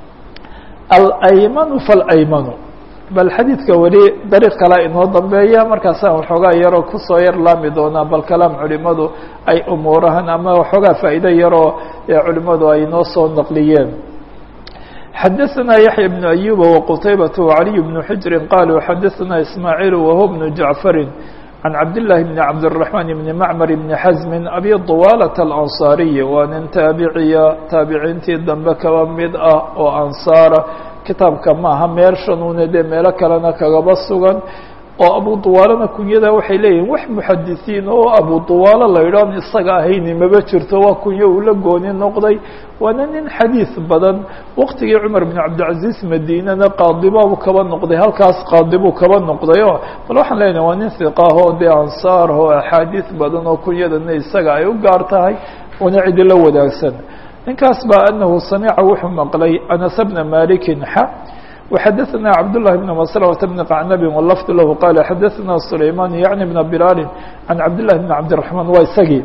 alaymanu faalaymanu bal xadiidka weli dariiq kalea inoo dambeeya markaasaan waxoogaa yaroo kusoo yar laami doonaa bal kalaam culimadu ay umuurahan ama waxoogaa faa'iido yaroo culimadu ay noo soo naqliyeen xadaثna yaحya بن أyuba وqtaybaة وعaliي بن xujri qaluu xadaثna ismaaعiil wahuwa بن jaعfari can cabdالlahi bn cabdالرaحman bn macmar bn xasmi abi طuwaalaة الأnصaariyi waa nin taabiciya taabiciintii dambe kaba mid ah oo ansaara kitaabka maaha meel shanuune dee meelo kalena kagaba sugan oo abu duwaalana kunyada waxay leeyihin wax muxadisiin oo abu duwaalo la yidhaahn isaga ahayni maba jirto waa kunyo uu la gooni noqday waana nin xadiis badan waqtigii cumar bn cabdilcaziz madiinana qaadibaabu kaba noqday halkaas qaadibuu kaba noqday o bal waxaan leenahay waa nin hiqaah oo dee ansaar oo axaadiis badan oo kunyadana isaga ay u gaar tahay una cidi la wadaagsan ninkaas baa anahu samica wuxuu maqlay anas bna malikin xa وxadثna cبdاللh بن مسلمة بن qacnb واللفظ lah qال xadثna سlayman yعnي بن بlال عan cabdاللh بن cabدالرحمن waa isagii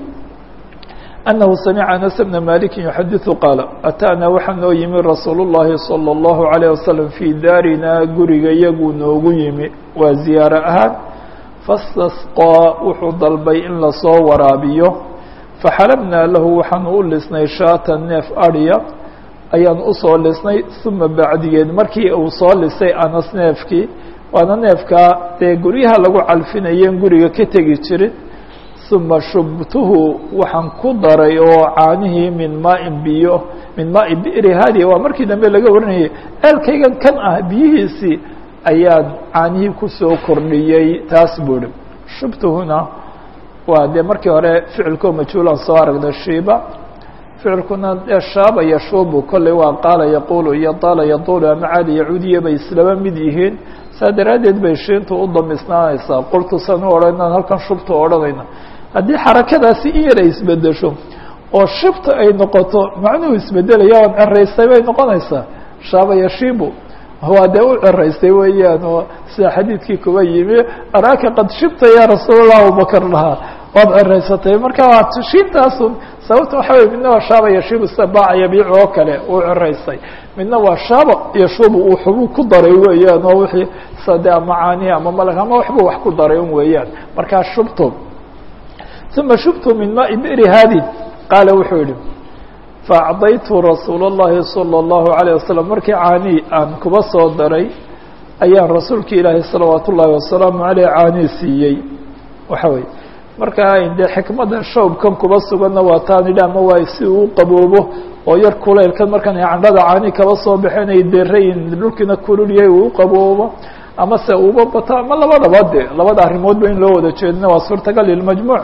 أنه samعa أنس بن مالك يxadiث qاaل أtاna waxaa noo yimi rasuul الlahi صلى الlه عليه وسلم fي daarina guriga yaguu noogu yimi waa ziyaaro ahaan fastasqىa wuxuu dalbay in lasoo waraabiyo faxalabnaa lahu waxaanu u lisnay shaata neef adya ayaan usoo lisnay uma bacdigeed markii uu soo lisay anas neefkii waana neefkaa dee guryaha lagu calfinayen guriga ka tegi jirin uma shubtuhu waxaan ku daray oo caanihii min maain biyo min maai bi'ri hadiya waa markii dambe laga warinayay ceelkaygan kan ah biyihiisii ayaan caanihii kusoo kordhiyey taas buuri shubtuhuna waa dee markii hore ficilkoo majhuulaan soo aragna shiiba ficilkuna dee shaaba yashuubu kolley waa qaala yaquulu iyo daala yaduulu ama caadi yacuudiya bay islaba mid yihiin saa daraaddeed bay shiintu u damisnaanaysaa qultusan u odhan inaan halkan shubta odhanayna haddii xarakadaasi in yar ay isbedesho oo shibta ay noqoto macnuhu isbedelaya waan ceraystay bay noqonaysaa shaaba yashibu waa dee u ceraystay weeyaan oo sida xadiidkii kuba yimi araaka qad shibta ya rasuulallah abubakar lahaa waad ceraysatay marka waa shiintaasun sababta waxa wey midna waa shaaba yashibu sida baaca yabiic oo kale uu ceraystay midna waa shaaba yashubu uu xubuu ku daray weeyaan oo wixii sade ama caanihi ama malag ama waxbuu wax ku daray un weeyaan markaa shubtu uma shubtu min maai biri hadi qaala wuxuu yihi faacdaytu rasuul اllahi salى اllahu عalيه wasalam markii caanii aan kuba soo daray ayaan rasuulka ilaahi salawaat ullaahi wasalaamu aleyh caanii siiyey waxa weye markaa dee xikmadda shawbkan kuba suganna waa taan idhi ama waa si uu qaboobo oo yar kulaylkan markan ay candhada caanii kaba soo baxeen ay derayin dhulkiina kululyahay uu qaboobo ama se uba bato ama labadaba de labada arrimoodba in loo wada jeedina waa suurtagal lilmajmuuc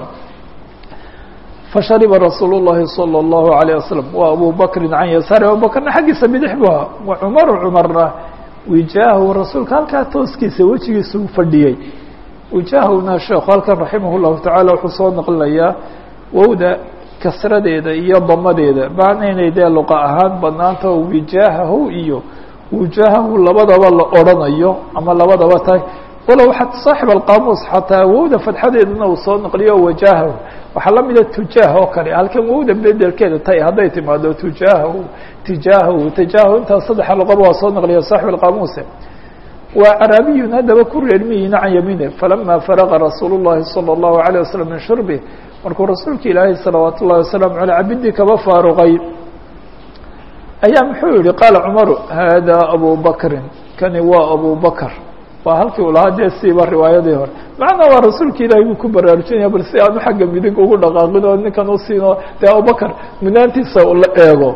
fashariba rasuul الlahi salى الlahu عalيه wasalam wa abu bakrin can yasaari abubakrna xaggiisa bidix bu ahaa wa cumaru cumarna wijaahu rasuulka halkaa tooskiisa wejigiisa u fadhiyey wijaahuna sheekhu halkan raximah الlahu taعala wuxuu soo naqlinayaa wowda kasradeeda iyo damadeeda macna inay dee luqa ahaan banaanta oo wijaahahu iyo wujaahahu labadaba la odrhanayo ama labadaba tahay walow saaxib alqaamuus xataa wowda fadxadeedana uu soo naqliyo wajaahahu waxaa la mida tujaah oo kale halkan wowda bedelkeeda tay hadday timaado tujaahahu tijaahahu tijaahahu intaas saddexa luqaba waa soo naqliya saaxib alqaamuuse waa caraabiyun haddaba ku reermiyiina can yamiine falama faraqa rasuulu llahi salى اllahu عalيه waslm min shurbi markuu rasuulka ilaahay salawaat ullahi wasalaamu aleyh cabidii kaba faaruqay ayaa muxuu yihi qaala cumaru hada abu bakrin kani waa abu bakr waa halkii u lahaa dee siiba riwaayadii hore macnaa waa rasuulka ilaahay buu ku baraarujinaya bal si aanu xagga midig ugu dhaqaaqin oo ninkan u siino dee abubakr munaantiisa ula eego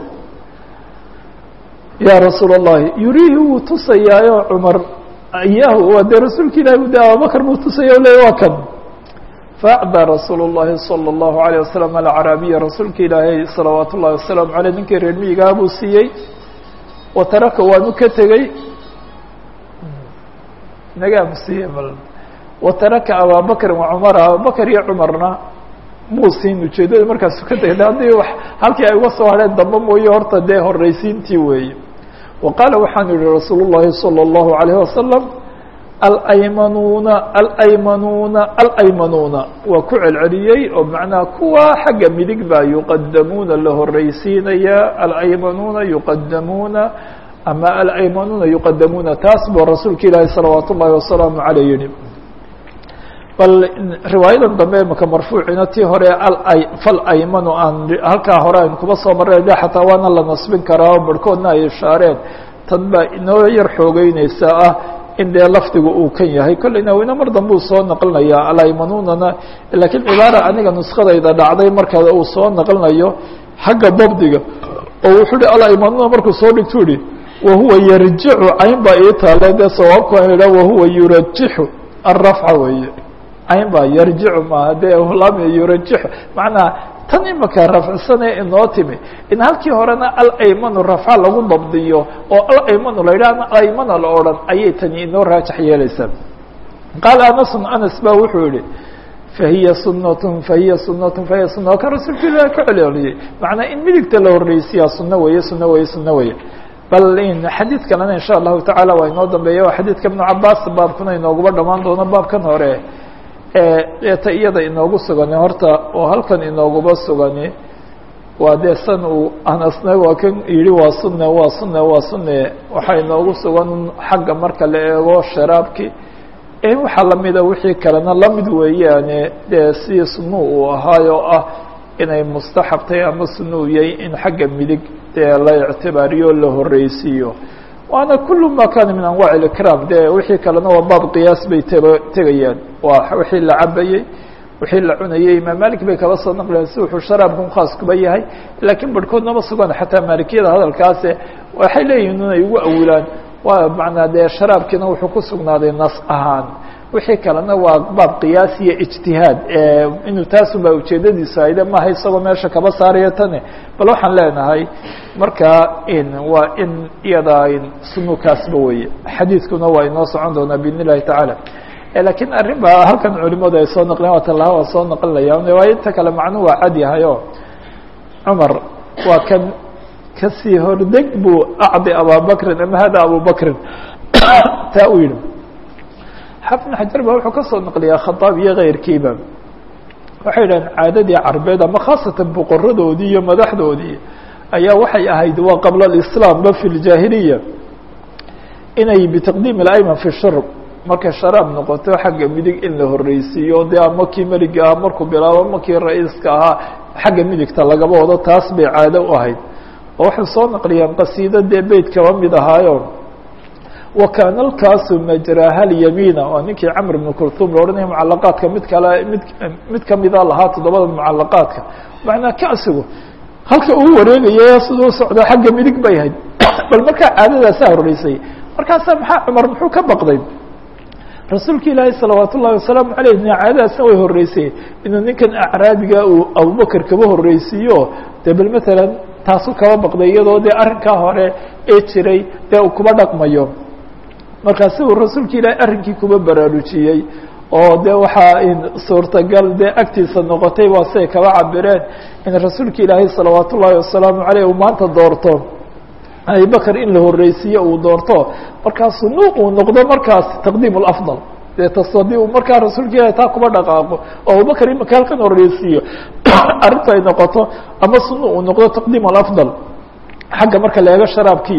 ya rasuul الlahi yuriihi wuu tusayaayo cumar iyahu waa dee rasuulka ilahi de abubakr buu tusaya o leya waa kan faacdaa rasuul الlahi salى الlahu عalيه wasalam alcaraabiya rasuulka ilaahay salawaat ullahi wasalaamu aleyh ninkii reer miyigaha buu siiyey wa taraka waanu ka tegey nagaam siiye bal wa taraka ababakrin wa cumara abubakr iyo cumarna muu siin ujeedada markaasu ka tegay haddii w halkii ay uga soo hadheen dambe mooye horta dee horeysiintii weeye wa qaala waxaanu yihi rasuul الlahi salى الlahu عalيه wasalam alaymanuuna alaymanuuna alaymanuuna waa ku celceliyey oo macnaha kuwa xagga midig baa yuqadamuuna la horeysiinaya alaymanuuna yuqadamuuna ama alaymanuuna yuqadamuuna taas buu rasuulka ilaahi salawaat ullahi wasalaamu aleyh yihi bal riwaayadan dambe maka marfuucina tii hore ala falaymanu aan halkaa hore aynu kuba soo marray de xataa waana la nasbin karaa oo barhkoodna ay ishaareen tan baa inoo yar xoogeyneysa ah in dee lafdigu uu kan yahay kolleyna wina mar dambe uu soo naqlinayaa alaymanunana lakiin cibaara aniga nuskadayda dhacday marka uu soo naqlinayo xagga dabdiga oo wuxuu hi alaymanuna markuu soo dhigtu ihi wahuwa yarjicu cayn baa ii taale dee sawaabku an idha wahuwa yurajixu arafca weeye cayn baa yarjicu maaha dee lam yurajixu macnaa tan imaka rafcisane inoo timi in halkii horena alaymanu rafca lagu dabdiyo oo alaymanu la yidhah alaymana la odhan ayay tani inoo raajax yeeleysaa qaala anasun anas ba wuxuu yihi fahiya sunatun fahiya sunatun fahiya suna kan rasuulka ilahi ka celceliyey macnaa in midigta la horeysiyaa suno weeye suno weeye suno weeye bal in xadiid kalena insha allahu tacaala waa inoo dambeeya waa xadiidka ibnu cabaas baabkuna inooguba dhamaan doono baabkan hore eeta iyada inoogu sugani horta oo halkan inooguba sugani waa dee san uu anasna waa kan yihi waa sunne waa sunne waa sunne waxaa inoogu sugan xagga marka la eego sharaabki waxaa lamida wixii kalena lamid weeyaane dee sidii sunu uu ahaayoo ah inay mustaxabtay ama sunuu yahay in xagga midig dee la ictibaariyo la horeysiiyo waana kul ma kana min anwaع اإكrاam de wixii kalena waa baab qiyaas bay tb tegayaan waa wixii la cabayey wixii la cunayey imaam malik bay kaba soo naqlayan si wuxuu sharaabkan khaas kuba yahay lakiin barhkoodnama sugan xataa maalikiyada hadalkaase waxay leeyihin inay ugu awilaan waa manaa dee sharaabkiina wuxuu ku sugnaaday nas ahaan wixii kalena waa baab qiyaas iyo ijtihaad inuu taasun baa ujeedadiisu ayde maaha isagoo meesha kaba saarayo tane bal waxaan leenahay markaa in waa in iyada sunukaasba weye xadiidkuna waa inoo socon doonaa biidn illahi tacaala lakiin arrin ba halkan culimadu ay soo naqleen waa talaha waa soo naqlinaya waayo inta kale macnuhu waa cad yahay o cumar waa kan kasii hordeg buu acdi ababakrin ama hada abubakrin taa u yihi xafn xajar ba wuxuu kasoo naqliyaa khadaab iyo keyrkiiba waxay yidhahdeen caadadii carbeed ama khaasatan boqoradoodii iyo madaxdoodii ayaa waxay ahayd waa qabla alislaam ba fi ljaahiliya inay bitaqdiim alayman fi shurb markay sharaab noqoto xagga midig in la horeysiiyo dee ama kii meliga ah markuu bilaabo ama kii ra-iiska ahaa xagga midigta lagaba wado taas bay caado u ahayd oo waxay soo naqliyaan qasiido dee beyt kaba mid ahaayo wakaana lkaasu majraha lyamiina waa ninkii camr bn kurtum la odhanaya mucalaqaadka mid kale mid mid kamida lahaa toddobada mucalaqaadka macnaa kasigu halka uu wareegaya siduu socdo xagga midig bay ahayd bal markaa caadadaasaa horeysay markaasa maxaa cumar muxuu ka baqday rasuulka ilaahi salawaat ullahi wasalaamu aleyh caadadaasna way horeysay inuu ninkan acraabiga uu abubakr kaba horeysiiyo dee bal matalan taasu kaba baqday iyadoo dee arrinkaa hore ee jiray dee uu kuba dhaqmayo markaasi uu rasuulka ilaahi arrinkii kuba baraarujiyey oo de waxaa suurtagal dee agtiisa noqotay waa siay kaba cabireen in rasuulka ilaahay salawaat ullaahi wasalaamu aleyh uu maanta doorto abibakr in la horeysiiyo uu doorto markaa sunu uu noqdo markaas taqdiim اafضal dee tas haddii uu markaa rasuulka ilahi taa kuba dhaqaaqo oo abubakr imaka halkan horeysiiyo arrinta ay noqoto ama sunu uu noqdo taqdiim اafضal xagga marka la eego sharaabkiyo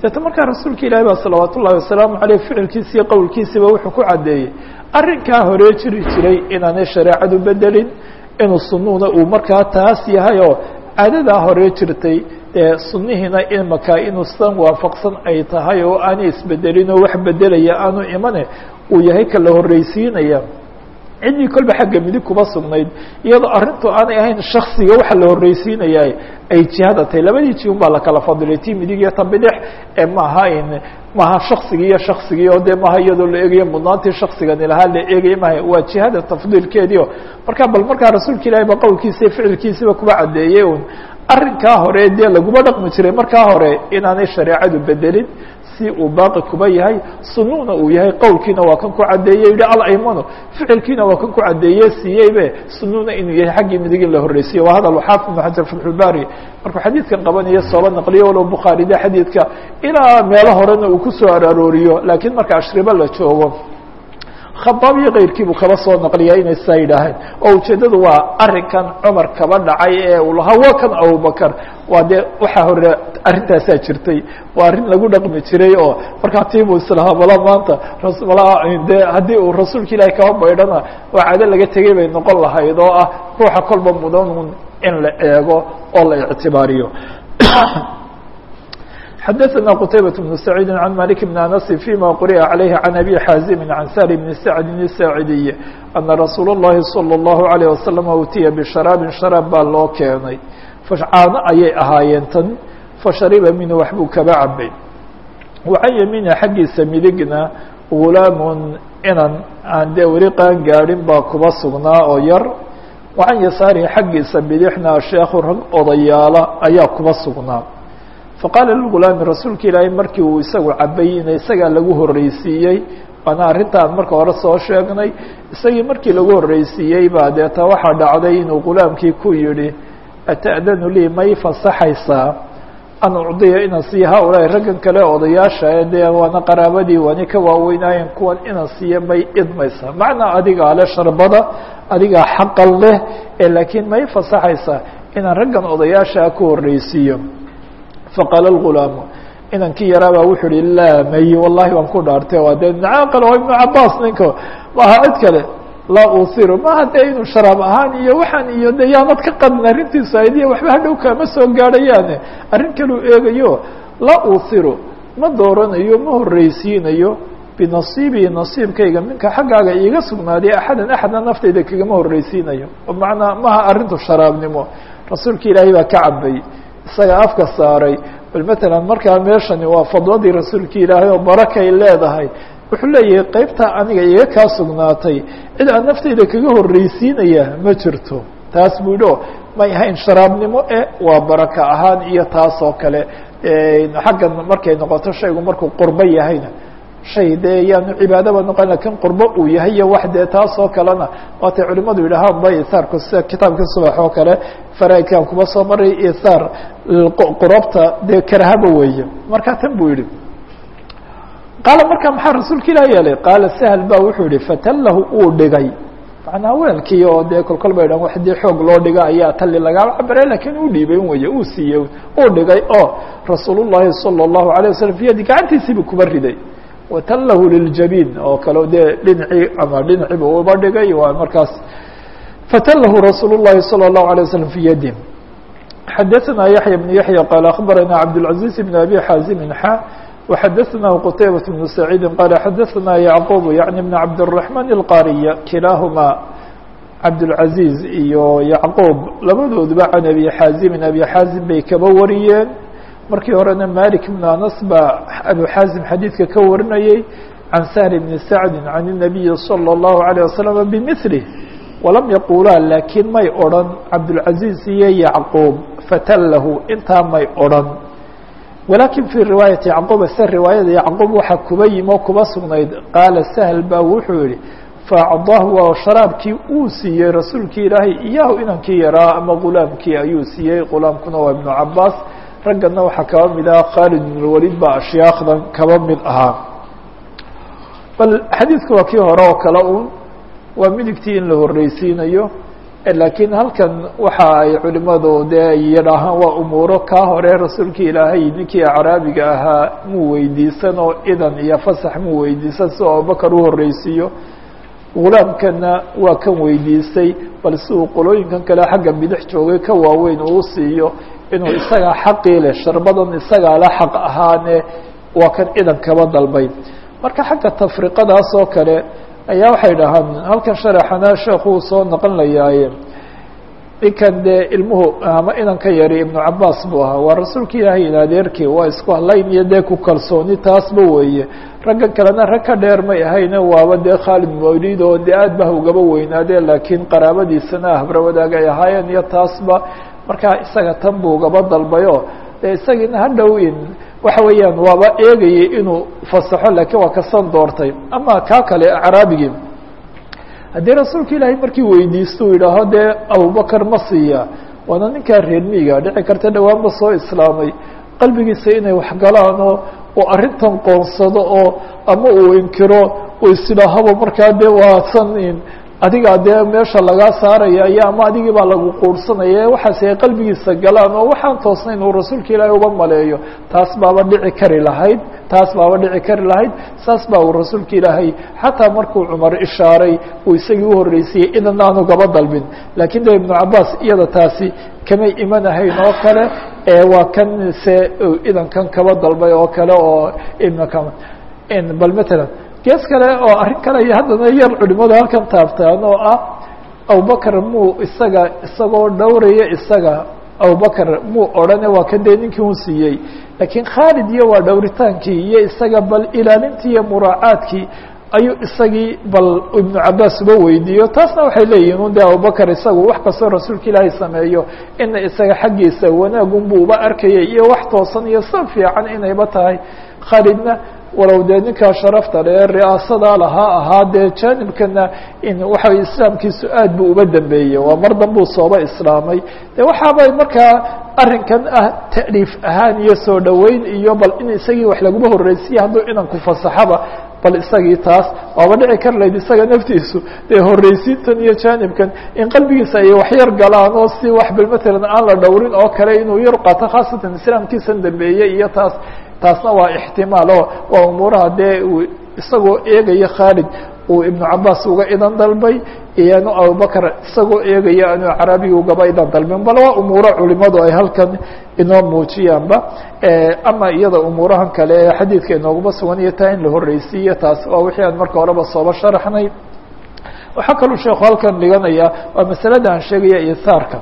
deeta markaa rasuulka ilaahi baa salawaat ullahi wasalaamu caleyh ficilkiisa iyo qowlkiisiba wuxuu ku caddeeyey arrinkaa horee jiri jiray inaanay shareecadu bedelin inuu sunuhuna uu markaa taas yahay oo caadadaa horee jirtay dee sunihiina imaka inuu san waafaqsan ay tahay oo aanay isbedelin oo wax bedelaya aanu imane uu yahay ka la horreysiinaya ciddii kolba xagga midig kuma sugnayd iyadoo arrintu aanay ahayn shaksiga waxa la horreysiinaya ay jihada tahay labadii ji un baa lakala fadilay ti midig iyo ta bidix ee maaha in maaha shaksigii iyo shaksigii oo dee maaha iyadoo la eegayo mudnaantii shaksigani lahaa la eegaya maha waa jihada tafdiilkeediio marka bal markaa rasuulka ilahi ba qowlkiisa iyo ficilkiisiba kuba caddeeyey un arrinkaa hore dee laguma dhaqmi jiray markaa hore inaanay shareecadu bedelin si uu baaqi kuba yahay sununa uu yahay qowlkiina waa kan ku caddeeyey yihi alaymano ficilkiina waa kan ku caddeeye siiyeybe sununa inuu yahay xaggii midig in la horreysiyo waa hadal xaafid ibn xajar fatxulbari markuu xadiidkan qabanayo sooba naqliyo walow bukhaari de xadiidka ilaa meelo horena uu kusoo ararooriyo laakiin marka ashribo la joogo khabaab iyo keyrkiibuu kaba soo naqliyaa inay saa yidhaaheen oo ujeeddadu waa arrinkan cumar kaba dhacay ee uu lahaa waa kan abubakar waa dee waxaa hore arrintaasaa jirtay waa arrin lagu dhaqmi jiray oo markaa tiibuu islahaa bala maanta mala dee haddii uu rasuulka ilaahi kaba baydhana waa caado laga tegey bay noqon lahayd oo ah ruuxa kolba mudanun in la eego oo la ictibaariyo xdثna qتaybة بن سعيid عن مالك بن أنس فيma quriأa عaليه عن أbي xاaزم عن sهل بن سعد الساaعدي أنa رasuul الlahi صلى الله عليه وسلم utiya بشhراaب شhراab baa loo keenay caano ayay ahaayeen tan fashariba minhu waxbuu kaba cabay وcan yamiina xaggiisa midigna غulaaم inan aan dee weli qaan gaadhin baa kuba sugnaa oo yar وcan yasaarihi xaggiisa bidixna sheekhu rag odayaala ayaa kuba sugnaa faqaala lgulaami rasuulka ilaahay markii uu isagu cabay in isagaa lagu horreysiiyey waana arrintaan marka hore soo sheegnay isagii markii lagu horreysiiyey baa deeta waxaa dhacday inuu gulaamkii ku yidhi ata'danu lii may fasaxaysaa an ucdiya inan siiya haaulaai raggan kale odayaasha ee dee waana qaraabadii waani ka waaweynaayeen kuwan inan siiya may idmaysaa macnaa adigaa leh sharbada adigaa xaqan leh ee laakiin may fasaxaysaa inaan raggan odayaashaa ku horreysiiyo faqaala اlgulaamu inankii yaraabaa wuxuu uhi laa may wallahi waan ku dhaartay waa dee nacaaqal oo ibnu cabaas ninka maaha cid kale laa uhiru maha dee inuu sharaab ahaan iyo waxaan iyo de yaanad ka qadin arrintiisu aydiya waxba hadhow kaama soo gaadhayaane arrin kaluu eegayo laa uhiru ma dooranayo ma horreysiinayo binasiibii nasiibkayga minka xaggaaga iiga sugnaaday axadan axadna naftayda kagama horreysiinayo macnaa maha arrintu sharaabnimo rasuulka ilaahay baa ka cabay isaga afka saaray bal matalan markaa meeshani waa fadladii rasuulka ilaahay oo barakay leedahay wuxuu leeyahay qeybtaa aniga iga kaa sugnaatay cid aan naftayda kaga horreysiinaya ma jirto taas buu yidhi o may ahayn sharaabnimo e waa baraka ahaan iyo taas oo kale xaggan markay noqoto shaygu markuu qurbo yahayna shay dee yaanu cibaadaba noqon lakin qurbo uu yahay iyo wax dee taas oo kalena waatay culimadu yidhahaan ba isaarku sida kitaabka subax oo kale faraaidkan kuma soo maray isaar qurabta dee karahaba weeye marka tan buu yihi qaala marka maxaa rasuulka ilah yeelay qaala sahl ba wuxuu yihi fatallahu uu dhigay macnaa weelkii oo dee kolkol ba idhan wax dee xoog loo dhiga ayaa tali lagala cabare lakin uu dhiibay weye uu siiyey uu dhigay oo rasuul llahi salى الlahu عalيه waslm fi yadi gacantiisiibu kuba riday watallahu liljabiin oo kale dee dhinacii ama dhinaciiba uba dhigay waa markaas fatallahu rasuul الlahi salى الlahu عalيه waslm fi yadi xadaثna yaحya بن yaحya qaal aخbarana cabdالعaزيز بn abi xaazimi xa وxadaثnahu qtaybaة بن سacيidi qaala xadaثna yacquب yaعni بn cabdالرaحman الqariya kilaahuma cabdالعaزيز iyo yacquub labadooduba can abi xaazimin abi xaazim bay kaba wariyeen markii horena malik بn anas baa abu xaazim xadiidka ka warinayey can sahl bni sacdi can الnabiyi salى الlahu عalيه waslm bmilih walam yaqulaa laakiin may odrhan cabdالcaزiز iyo yacquub fatallahu intaa may odrhan walakin fii riwaayati yacquub se riwaayada yacquub waxaa kuba yimi oo kuba sugnayd qaala sahl baa wuxuu yihi faacdaahu waa sharaabkii uu siiyey rasuulkii ilaahay iyahu inankii yaraa ama gulaamkii ayuu siiyey gulaamkuna waa ibnu cabaas raggana waxaa kaba mid aha khaalid ibn lwalid baa ashyaakdan kaba mid ahaa bal xadiidku waa kii hore oo kale un waa midigtii in la horreysiinayo laakiin halkan waxa ay culimadu dee yidhaahaan waa umuuro kaa hore rasuulkii ilaahay ninkii acraabiga ahaa muu weydiisan oo idan iyo fasax muu weydiisan si oo abubakar u horreysiiyo gulaamkana waa kan weydiistay bal si uu qolooyinkan kale xagga bidix joogay ka waaweyn uu siiyo inuu isagaa xaqii leh sharbadan isagaa la xaq ahaane waa kan idan kaba dalbay marka xagga tafriqadaas oo kale ayaa waxay dhahaan halkan sharaxana sheekuu soo noqon layaaye ninkan dee ilmuhu ama inanka yari ibnu cabaas buu ahaa waa rasuulka ilaahay in adeerkii waa isku hadlayn iyo dee ku kalsooni taasba weeye ragga kalena rag ka dheer may ahayne waaba dee khaalid mawlid oo dee aad bah ugaba weynaadee laakiin qaraabadiisana habra wadaag ay ahaayeen iyo taasba markaa isaga tan buu ugaba dalbayo dee isagiina hadhow in waxa weeyaan waaba eegayay inuu fasaxo laakiin waa kasan doortay ama kaa kale acraabigii haddii rasuulka ilaahay markii weydiisto u yidhaaho dee abubakar ma siiya waana ninkaa reer miiga dhici karta dhawaanba soo islaamay qalbigiisa inay waxgalaan oo uu arrintan qoonsado oo ama uu inkiro uu isidhaahaba markaa dee waasan adigaa dee meesha lagaa saaraya iyo ama adigii baa lagu quursanaya waxaasi ay qalbigiisa galaan oo waxaan toosnayn uu rasuulka ilaahay uba maleeyo taas baaba dhici kari lahayd taas baaba dhici kari lahayd saas baa uu rasuulka ilaahay xataa markuu cumar ishaaray uu isagii uhorreysiyey idan aanu gaba dalbin laakiin de ibnu cabaas iyada taasi kamay imanahayn oo kale waa kan se idankan kaba dalbay oo kale oo ibnka bal matalan gees kale oo arrin kale iyo haddana yar culimadu halkan taabtaan oo ah abubakar muu isaga isagoo dhowraya isaga abubakar muu odhane waa kan dee ninkii un siiyey laakiin khaalid iyo waa dhowritaankii iyo isaga bal ilaalintii iyo muraacaadkii ayuu isagii bal ibnu cabaas uba weydiiyo taasna waxay leeyihin un de abubakar isagu wax kastoo rasuulka ilaahay sameeyo ina isaga xaggiisa wanaagunbu uba arkayay iyo wax toosan iyo san fiican inayba tahay khaalidna walow dee ninkaa sharafta le ri'aasadaa lahaa ahaa dee jaanibkana in waxa islaamkiisu aad buu uba dambeeyey waa mar danbuu sooba islaamay de waxaabay markaa arrinkan ah ta'liif ahaan iyo soo dhoweyn iyo bal in isagii wax laguma horreysiye hadduu inanku fasaxaba bal isagii taas waaba dhici kar layd isaga naftiisu dee horreysiintan iyo jaanibkan in qalbigiisa ay waxyar galaan oo si wax bal matalan aan la dhowrin oo kale inuu yar qaato khaasatan islaamkiisan dambeeyey iyo taas taasna waa ixtimaal oo waa umuuraha dee uu isagoo eegaya khaalid uu ibnu cabaas uga idan dalbay iyanu abubakar isagoo eegaya anu carabiga ugaba idan dalbin bal waa umuuro culimadu ay halkan inoo muujiyaanba ama iyada umuurahan kale ee xadiidka inooguma sugan iyo taa in la horreysiiyo taas waa wixii aan marka horeba sooba sharaxnay waxaa kaluu sheekhu halkan dhiganaya waa masalada aan sheegaya isaarka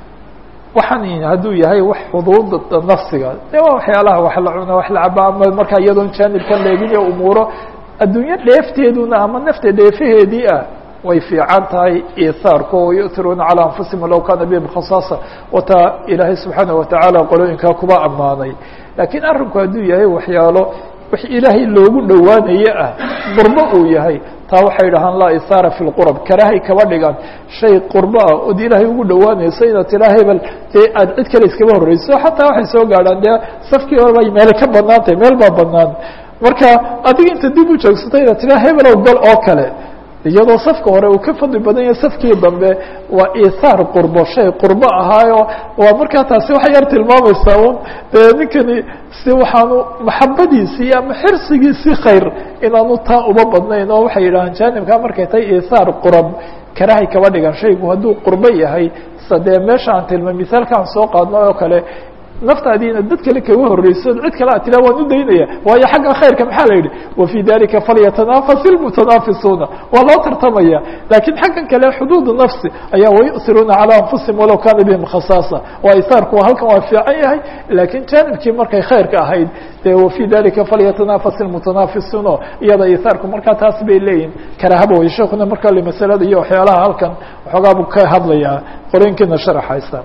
waxaan hadduu yahay wax xuduuda nafsiga de waa waxyaalaha wax la cuna wax la caba ama markaa iyadoon jaanibkan leegin iyo umuuro adduunyo dheefteeduna ama nafta dheefaheedii ah way fiican tahay isaarko yu'tiruuna calى anfusihim walow kana bihim khasaasa wataa ilaahay subxaanaه watacaala qolooyinkaa kuba ammaanay laakiin arrinku hadduu yahay waxyaalo wix ilaahay loogu dhowaanaye ah qurbo uu yahay taa waxay dhahaan laa isaara fi lqurab karaahay kaba dhigan shay qurbo ah ood ilaahay ugu dhowaanayso inaad tiraa hebel dee aad cid kale iskaba horreyso xataa waxay soo gaadhaan dee safkii hore bay meele ka banaan tahay meel baa banaan marka adiga inta dib u joogsata inaad tiraa hebelow gal oo kale iyadoo safka hore uu ka fadli badan yahay safkii dambe waa isaar qurbo shay qurbo ahaayo waa markaa taasi waxay yar tilmaamaysaa un dee ninkani si waxaanu maxabadiisii ama xirsigiisii khayr inaanu taa uba badnayn oo waxay yidhahaan jaanibkaa markay tahay isaar qurab karahay kaba dhigan shaygu hadduu qurbo yahay sa dee meesha aan tilmay misaalkaan soo qaadno oo kale naftaadii inaad dad kale kaga horreyso cid kale ad tila waan u daynaya waayo xagga khayrka maxaa la yidhi wafii dalika falyatanafas ilmutanaafisuuna waa loo tartamaya laakiin xaggan kale xuduud nafsi ayaa wayusiruuna calى anfusihim walow kana bihim khasaasa waa isaarku halkan waa fiican yahay laakiin jaanibkii markay khayrka ahayd dee wafii dalika falyatanafas ilmutanaafisuuna iyada isaarku markaa taas bay leeyihin karaahaba way sheekuna markaa le masalada iyo waxyaalaha halkan waxoogaa buu ka hadlayaa qoreenkiina sharaxaysa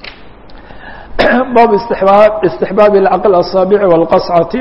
bab istixbaab istixbaab alcaql asaabici walqascati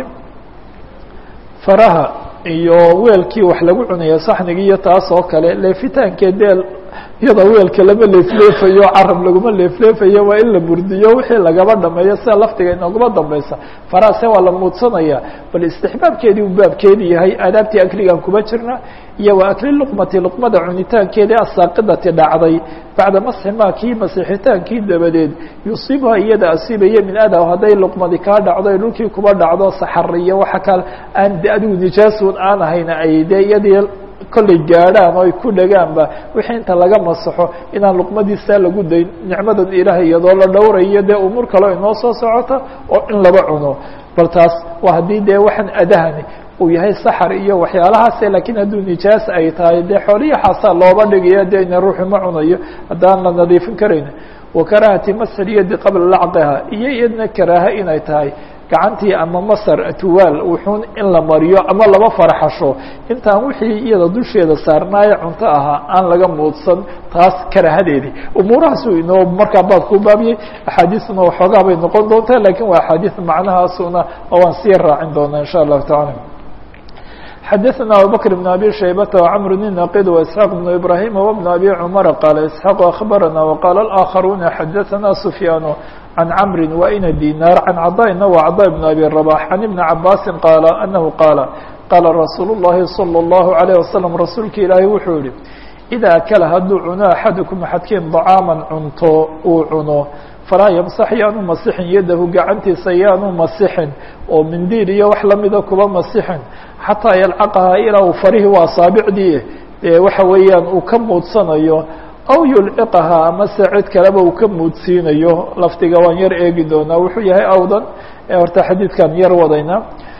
faraha iyo weelkii wax lagu cunaya saxnigii iyo taas oo kale leefitaankee dee iyadoo weelka lama leefleefayo carab laguma leefleefayo waa in la burdiyo wixii lagaba dhameeyo sida laftiga inooguma dambaysa faraase waa la muudsanaya bal istixbaabkeedii uu baabkeedi yahay aadaabtii akligan kuma jirna iyo waa akli luqmati luqmada cunitaankeedii asaaqidati dhacday bacda masxi maa kii masixitaankii dabadeed yusiibha iyada asiibaya min ada hadday luqmadi kaa dhacdo ay dhulkii kuba dhacdo saxar iyo waxa kale aan de adigu nijaasun aan ahayn ay dee iyadii kollay gaadhaan oo ay ku dhagaanba wixii inta laga masaxo inaan luqmadiisaa lagu dayn nicmadan ilaahay iyadoo la dhowrayo dee umuur kaleo inoo soo socota oo in laba cuno bal taas waa haddii dee waxaan adahani uu yahay saxar iyo waxyaalahaase lakiin hadduu nijaas ay tahay dee xooliya xaasaa looba dhigayo dee ina ruuxu ma cunayo haddaan la nadiifin karayn wakaraahati masxil yadi qabla lacqiha iyo iyadna karaaha inay tahay gacantii ama masar tuwaal wuxuun in la mariyo ama laba farxasho intaan wixii iyada dusheeda saarnaaye cunto ahaa aan laga muudsan taas karaahadeedii umuurahaasu inoo markaa baad ku baabiyey axaadiisna waxoogaa bay noqon doontaa lakin waa axaadiis macnahaasuna oo waan sii raacin doonaa insha allahu tacala xdثna abubكر بن abي شhaybة وcمر النaqid وإسحاq بن إبراhيم وبن abي cمر qال إسحاq أخبرnا وqال الآخرون xdثna سفyان عن cمر وإن dيناr عن cضاءna و cضاء بن أbي رباح عن بن عabاس qال أنه qاaل qاla رsuuل اللhi صلى الله عليه وسلم rasuulka ilaahi wuxuu yihi إdا أkلa hadduu cuno أxadكم أxadkiin طcاaما cunto uu cuno falaa ymsax yaanu masixin yadahu gacantiisa yaanu masixin oo mindiil iyo wax lamida kuba masixin xataa yalcaqahaa ilaa uu farihi waa saabicdii waxa weeyaan uu ka muudsanayo aw yulciqahaa amase cid kaleba uu ka muudsiinayo lafdiga waan yar eegi doonaa wuxuu yahay awdan horta xadiidkan yar wadayna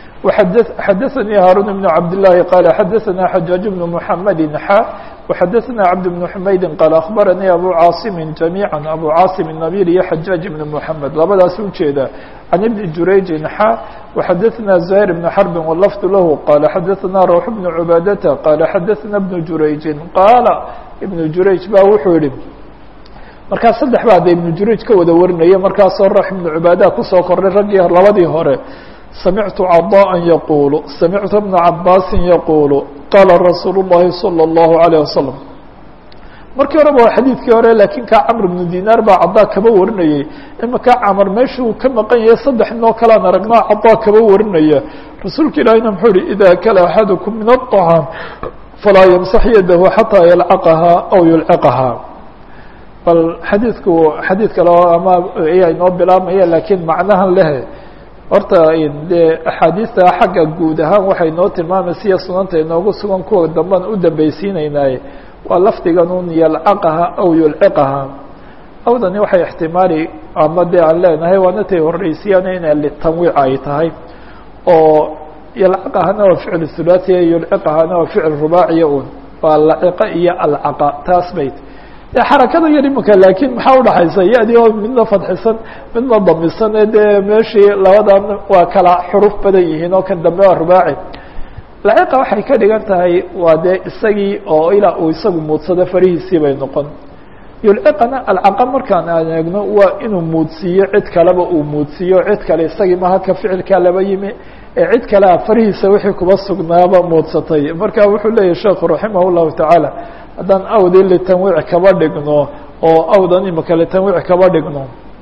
xadaثnii haaruun بن cabd للahi qala xadaثna xajaaج بن محamedi xa وxadaثna cabd بن حmaydi qaal aخbaranii abu caaصimi جamيعا abu caaصim النabil iyo xajaaج بن محamed labadaas ujeeda can ibni jurayجi xa وxadaثna زahيr بن xرbi wlfd lahu qala xadaثna rawx بن cubaadata qala xadaثna بن jurayجi qaala ibn jurayج ba wuxuu yihi markaa saddex ba ada ibn jurayج ka wada warinaya markaasoo rawx ibn cubaada kusoo kornay raggii labadii hore samictu caضاءa yaqulu samictu bna cabaasi yaqulu qaala rasuul الlahi salى الlahu عalيه wasalam markii horeba waa xadiidkii hore lakin kaa camr bnu dinaar baa cadaa kaba warinayay imaka camar meesha uu ka maqan yahay saddex inoo kalaan aragnaa cadaa kaba warinaya rasuulka ilaahina muxuu ihi ida akala axadukum min الطعاam falaa ymsax yadahu xataa yalcaqahaa aw yulciqahaa bal xadiidku xadiid kale ama ayaa inoo bilaabmaya lakiin macnahan lehe horta dee axaadiista xagga guud ahaan waxay noo tilmaamaysiya sunanta inoogu sugan kuwa damban u dambeysiinaynaaye waa lafdigan un yalcaqaha aw yulciqaha awdani waxay ixtimaali ama dee aan leenahay waana tay horreysiyaan ina litanwiic ay tahay oo yalcaqahana waa ficil thulaathiya yulciqahana waa ficil rubaaciya un waa laciqa iyo alcaqa taas bayt de xarakada yar imika laakiin maxaa udhaxaysa ya-di oo midna fadxisan midna damisan ee dee meeshii labadan waa kala xuruf badan yihiin oo kan dambe waa rubaaci laciqa waxay ka dhigan tahay waa dee isagii oo ilaa uu isagu muudsado farihiisii bay noqon yulciqana alcaqa markaan aan eegno waa inuu muudsiiyo cid kaleba uu muudsiiyo cid kale isagii maha ka ficilkaa laba yimi ee cid kalea farihiisa wixii kuba sugnaaba muudsatay marka wuxuu leeyahy sheekhu raximah llahu tacaala haddaan awdii litanwiic kaba dhigno oo awdan imika litanwiic kaba dhigno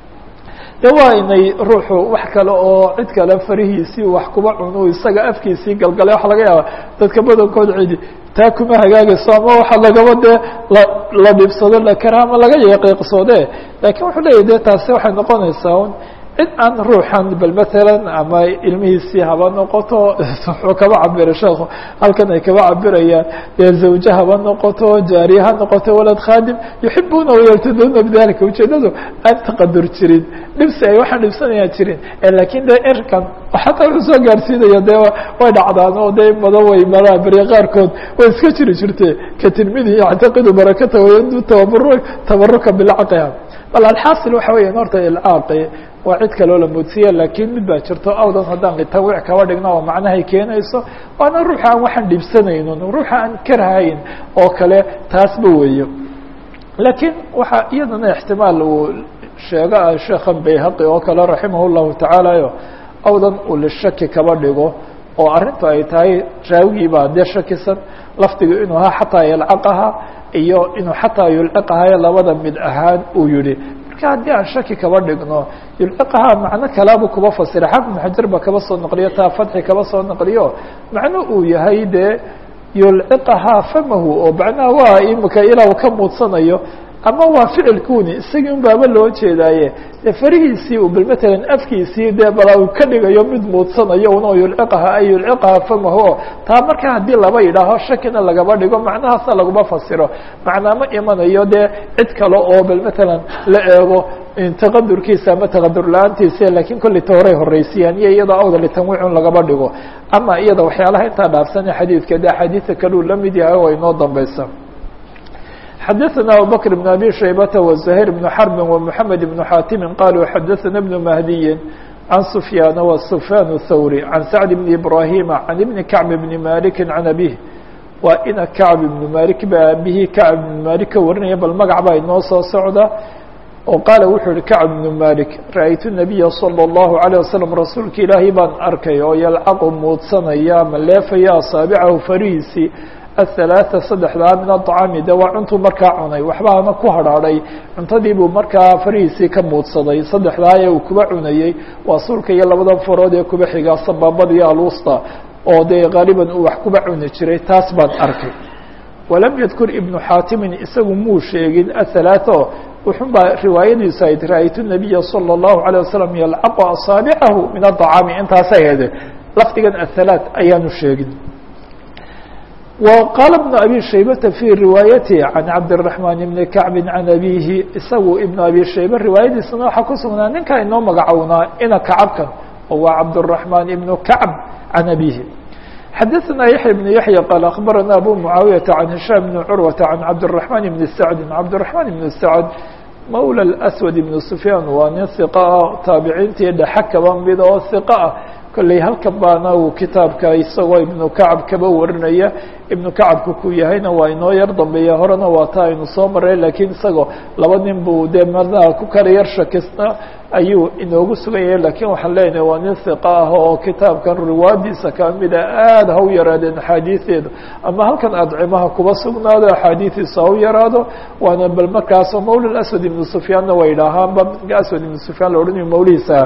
de waa inay ruuxu wax kale oo cid kale farihiisii wax kuba cuno isaga afkiisii galgalay waxa laga yaaba dadka badankood cidi taa kuma hagaagayso ama waxa lagaba dee la la dhibsado lakara ama laga yaqiiqsoode lakin wuxuu leeyahy de taasi waxay noqonaysaa un cid aan ruuxan bal matalan ama ilmihiisii haba noqoto wuxuu kaba cabira sheekhu halkan ay kaba cabirayaan dee zawje haba noqoto jaariye ha noqoto walad khaadim yuxibuna wayartaduuna bidalika ujeedadu aan taqadur jirin dhibsi ay waxaan dhibsanayaan jirin lakin de erkan xataa wuxuu soo gaarsiinaya de way dhacdaan oo de badan way maraa beriya qaarkood way iska jiri jirte ka tilmidihi yactaqidu barakata wayadu tabaru tabaruka bilcaqiha bal alxaasil waxa weyan horta ilcaaqi waa cid kaloo la moodsiya lakin mid baa jirto awdan haddaan litanwiic kaba dhigno oo macnahay keenayso waana ruuxa aan waxaan dhibsanaynin ruuxa aan karahayn oo kale taasba weeyo lakiin waxaa iyadana ixtimaal uu sheega sheekhan bayhaqi oo kale raximah llahu tacaala o awdan uu lishaki kaba dhigo oo arrintu ay tahay raawigii baa dee shakisan lafdigu inuu ahaa xataa yalcaqaha iyo inuu xataa yulciqahayo labada mid ahaan uu yihi marka haddii aan shaki kaba dhigno yulciqaha macno kalaabu kuba fasira xafid ibn xajar ba kaba soo naqliyo taa fatxi kaba soo naqliyo macno uu yahay dee yulciqahaa famahu oo macnaha waa imika ilaa uu ka muudsanayo ama waa ficilkuni isagii un baaba loo jeedaaye dee farihiisii u bal matalan afkiisii dee bala uu ka dhigayo mid muudsanayo una yulciqaha ay yulciqaha famahu o taa marka haddii laba yidhaaho shakina lagaba dhigo macnahaasna laguma fasiro macnaa ma imanayo dee cid kale oo bal matalan la eego taqadurkiisa ama taqadur la-aantiisa lakiin kolley ta horay horreysiyaan iyo iyadoo awda litanwiicun lagaba dhigo ama iyada waxyaalaha intaa dhaafsane xadiidka de axaadiida kaleu la mid yahay oo inoo dambeysa xadaثna abubكر بن abي شhaybة وزهير بن حرب ومحamed بن xاtimi qalوا xadaثna بن مهدiyi عن سفyاn وسفyاn الthوري عن سعد بن إبراهيم عن بن كعب بن مالك عن أbيه waa ina كعب بن مالك ba aabihii كعب بن مالك ka warinaya bal magac baa inoo soo socda oo qaala wuxuu yihi كعب بن مالك ra'aytu النaبiya صلى الله عليه وسلم rasuulka ilaahay baan arkay oo yalcaqu muudsanaya ama leefaya asaaبcahu farihiisii aلثaلaaثa saddexdaa min aطcaami de waa cuntuu markaa cunay waxbaana ku hadhaadhay cuntadii buu markaa farihiisii ka muudsaday saddexdaa ee uu kuba cunayey waa sulka iyo labadan farood ee kuba xigaa sabaabada iyo alusta oo dee qaaliban uu wax kuba cuni jiray taas baan arkay walam yadkur ibnu xaatimin isagu muu sheegin aلثaلaaثo wuxun baa riwaayadiisu ayd ra'aytu الnabiya salى الlahu عalيه wasalam yalcaqu asaabicahu min aطcaami intaasay hede lafdigan aلثalaaث ayaanu sheegin وqال بن أbي شhaybة في riواayatه عن cabدالرحمن بن كعب عن أbيه isagu iبن أbي شhaybة riwaayadiisana waxaa ku sugnaa ninkaa inoo magacownaa ina kacabkan oo waa cabدالرحمن بن كعب عن أbيه xadaثna yaحيى بن yaحيى qال أخبرna أbو معاaوية عن هiشام بن عروة عن cabدالرحمن بن سعد cabدالرحمن بن سعد mولى الأسود بن سفyاn waa nin ثiق ah taabiciintii dhexe kaba mid oo ثiق ah kolley halkan baana uu kitaabka isagoo ibnu kacab kaba warinaya ibnu kacabka ku yahayna waa inoo yar dambeeya horena waa taa aynu soo maray lakiin isagoo laba nin buu dee madaha ku kala yar shakisna ayuu inoogu sugan yahay lakiin waxaan leenahay waa nin hiqa ah oo kitaabkan riwaadiisa kamida aada ha u yaraadeen axaadiideedu ama halkan adcimaha kuba sugnaado axaadiidiisa ha u yaraado waana bal markaasoo mawla aswad ibnu sufyaanna way idhaahaanba aswad ibnu sufyaan la odhanayo mawlihiisa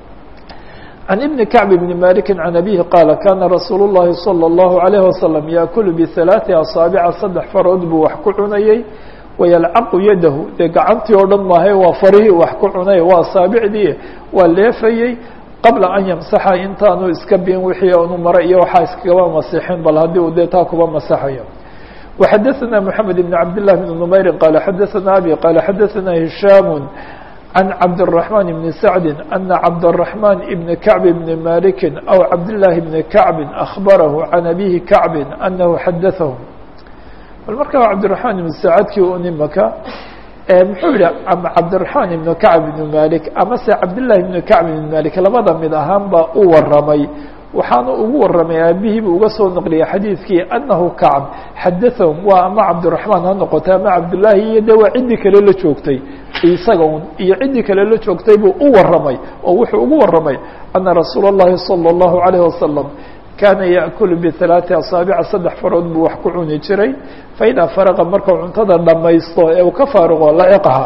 عن بن كعب بن مالك عن أبيه قال كان رsuuل اللhi صلى الله عليه وسلم يأكل بثaلاث أصاaبع saddex farood buu wax ku cunayey ويلcq yadahu dee gacantii oo dhan maahay waa farihii wax ku cunay waa asaabicdii waa leefayey qabla an yمsaxa intaanu iska bin wixii anu mara iyo waxaa iskagaba masixin bal haddii uu dee taa kuba masaxayo وxadaثna محamed بن cabd لله بن نmayri qال xadaثna abي qال xadaثna هiشhاm عن cabدالرحمن بن سعد أن cabدالرحمن بن كعب بن مالك أو cabداللahi بن كعب أخبره عن أبيه كعب أنه xadaثه bal marka cabدالرحمن بن سعدkii un imaka muxuu yihi cabدالرحمن بن كعب بن مالك ama se cabداللahi بن كعب بن مالك labada mid ahaan ba u waramay waxaana ugu waramay aabihii bu uga soo naqliyay xadiidkii anahu kacb xadaثahum waa ama cabdiلرaحmaan ha noqotay ama cabdالlahi iyo de waa ciddii kale la joogtay isaga un iyo ciddii kale la joogtay buu u waramay oo wuxuu ugu waramay ana rasuul الlahi salى الlahu عalيه wasalam kaana yaأkulu biثaلaaثi asaabica saddex farood buu wax ku cuni jiray faidaa faraqa markuu cuntada dhamaysto ee uu ka faaruqo laciqha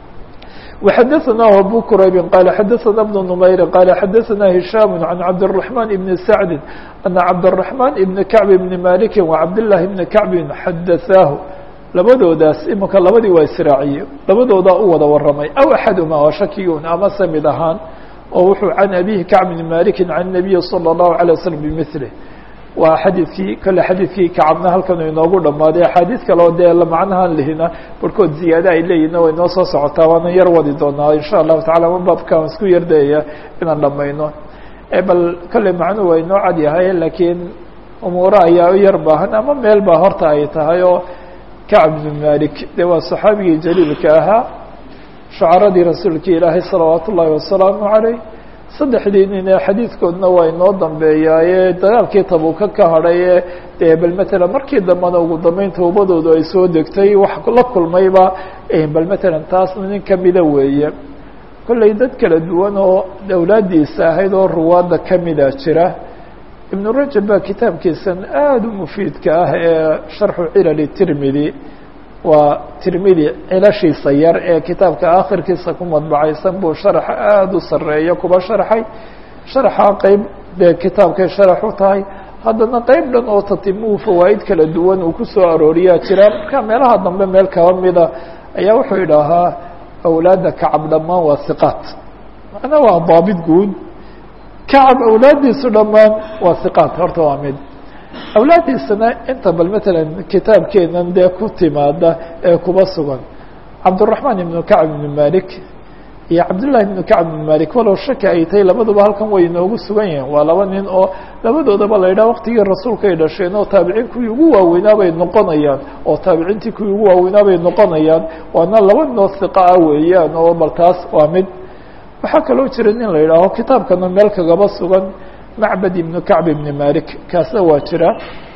وxadaثnah abو qrayb qال xadaثna بن نmayr qال xadaثna هiشhاm عan cabdالرحمن بن سعد أنa cabdالرحمن بن كعب بن مالك وcabdاللahi بن كعب xadaثaahu labadoodaas imika labadii waa israaciye labadoodaa u wada waramay aw axaduma waa shakigun ama se mid ahaan oo wuxuu can abihi كacb بn maliki can النabiyi slى الlahu عalيه waslم bmثlه waa xadiidkii kale xadiidkii kacabna halkan inoogu dhamaaday axaadiid kale oo dee macnahan lihina barhkood ziyaade ay leeyihinna way noo soo socotaa waana yar wadi doonaa insha allahu tacala ma baabkaan isku yardayaya inaan dhamayno bal kolley macnuhu waa inoo cad yahay lakiin umuuro ayaa u yar baahan ama meel baa horta ay tahay oo kacb bn malik de waa saxaabigii jaliilka ahaa shucaradii rasuulka ilaahay salawaat ullaahi wasalaamu caleyh saddexdii nin ee xadiidkoodna waa inoo dambeeyaaye dagaalkii tabuka ka hadhaye dee bal matalan markii dambena ugu dambeyn towbadoodu ay soo degtay wax la kulmayba bal matalan taasna nin kamida weeye kolley dad kala duwan oo awlaadiisa ahayd oo ruwaadda kamida jira ibnu rajab baa kitaabkiisan aada u mufiidka ah ee sharxu cilali tirmidi waa tirmidi cilashiisa yar ee kitaabka akhirkiisa ku madbacaysan buu sharax aada u sareeya kuba sharxay sharaxa qeyb dee kitaabkay sharax u tahay haddana qeyb dhan oo tatimuhu fawaa'id kala duwan uu ku soo arooriyaa jira marka meelaha dambe meel kaba mida ayaa wuxuu idhaahaa awlaadda kacab dhammaan waa siqaat macnaa waa daabit guud kacab awlaaddiisu dhammaan waa siqaat horta waa mid awlaaddiisana inta bal matalan kitaabkeenan dee ku timaada ee kuba sugan cabdالرaحmaan ibnu kacb ibnu malik iyo cabdالlahi ibnu kacb ibnu malik walow shaki ay tahay labaduba halkan way inoogu sugan yihiin waa laba nin oo labadoodaba la yidhaha waqtigii rasuulka ay dhasheen oo taabiciin kuwii ugu waaweynaa bay noqonayaan oo taabiciintii kuwii ugu waaweynaa bay noqonayaan waana laba nin oo hiqa ah weeyaan oo bal taas waa mid waxaa kaloo jira nin la yidhaaho kitaabkana meel kagaba sugan macbad ibnu kacb ibni malik kaasna waa jira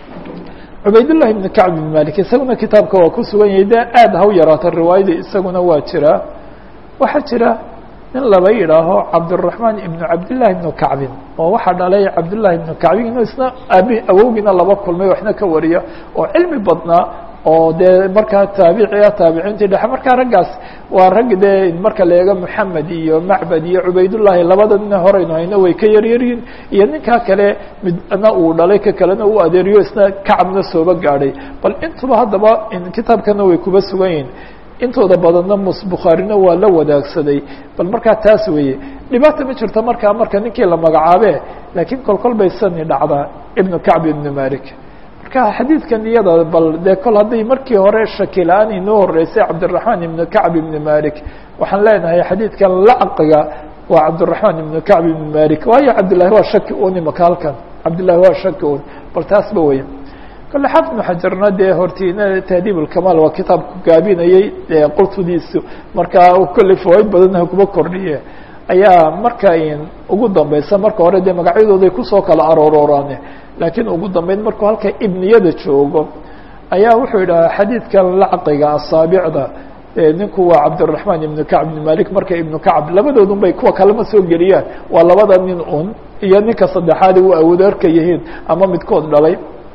cubaydullahi ibnu kacb ibni malik isaguna kitaabka waa ku sugan yahay dee aada ha u yaraata riwaayadii isaguna waa jira waxaa jira nin laba yidhaaho cabdالرaحmaan ibnu cabdالlahi ibnu kacbin oo waxaa dhalay cabdالlahi ibnu kacbin inuu isna aabi awowgiina laba kulmay waxna ka wariya oo cilmi badnaa oo dee markaa taabicia taabiciintii dhexe markaa raggaas waa rag dee marka la eego moxamed iyo macbad iyo cubaydullahi labada nina horeynu hayno way ka yaryaryihin iyo ninkaa kale midna uu dhalay ka kalena u adeeriyo isna kacabna sooba gaadhay bal intuba haddaba kitaabkana way kuba sugan yihin intooda badanna mus bukhaarina waa la wadaagsaday bal markaa taas weeye dhibaata ma jirto markaa marka ninkii la magacaabe laakiin kolkol bay sani dhacdaa ibnu kacb ibnu malik marka xadiidkan iyada bal dee kol hadday markii hore shaki la-aan inoo horeysay cabdiraحmaan ibnu kacb ibnu malik waxaan leenahay xadiidkan lacqiga waa cabdiraحmaan ibnu kacb ibnu malik waayo cabdillahi waa shaki un imaka halkan cabdillahi waa shaki un bal taasba weya kole xaafid ibnu xajarna dee hortiina tahdiib ulkamaal waa kitaabku gaabinayey dee qurtudiisu markaa kolley fawaaid badanna kuba kordhiye ayaa marka ugu dambeysa marka hore dee magacyadooday kusoo kala aroorooraane laakiin ugu dambeyn markuu halka ibniyada joogo ayaa wuxuu yidhahaa xadiidkan lacqiga asaabicda ninku waa cabdiraحmaan ibnu kacb ibn malik marka ibnu kacb labadoodun bay kuwa kalema soo geliyaan waa labada nin un iyo ninka saddexaadi u awood arka yihiin ama midkood dhalay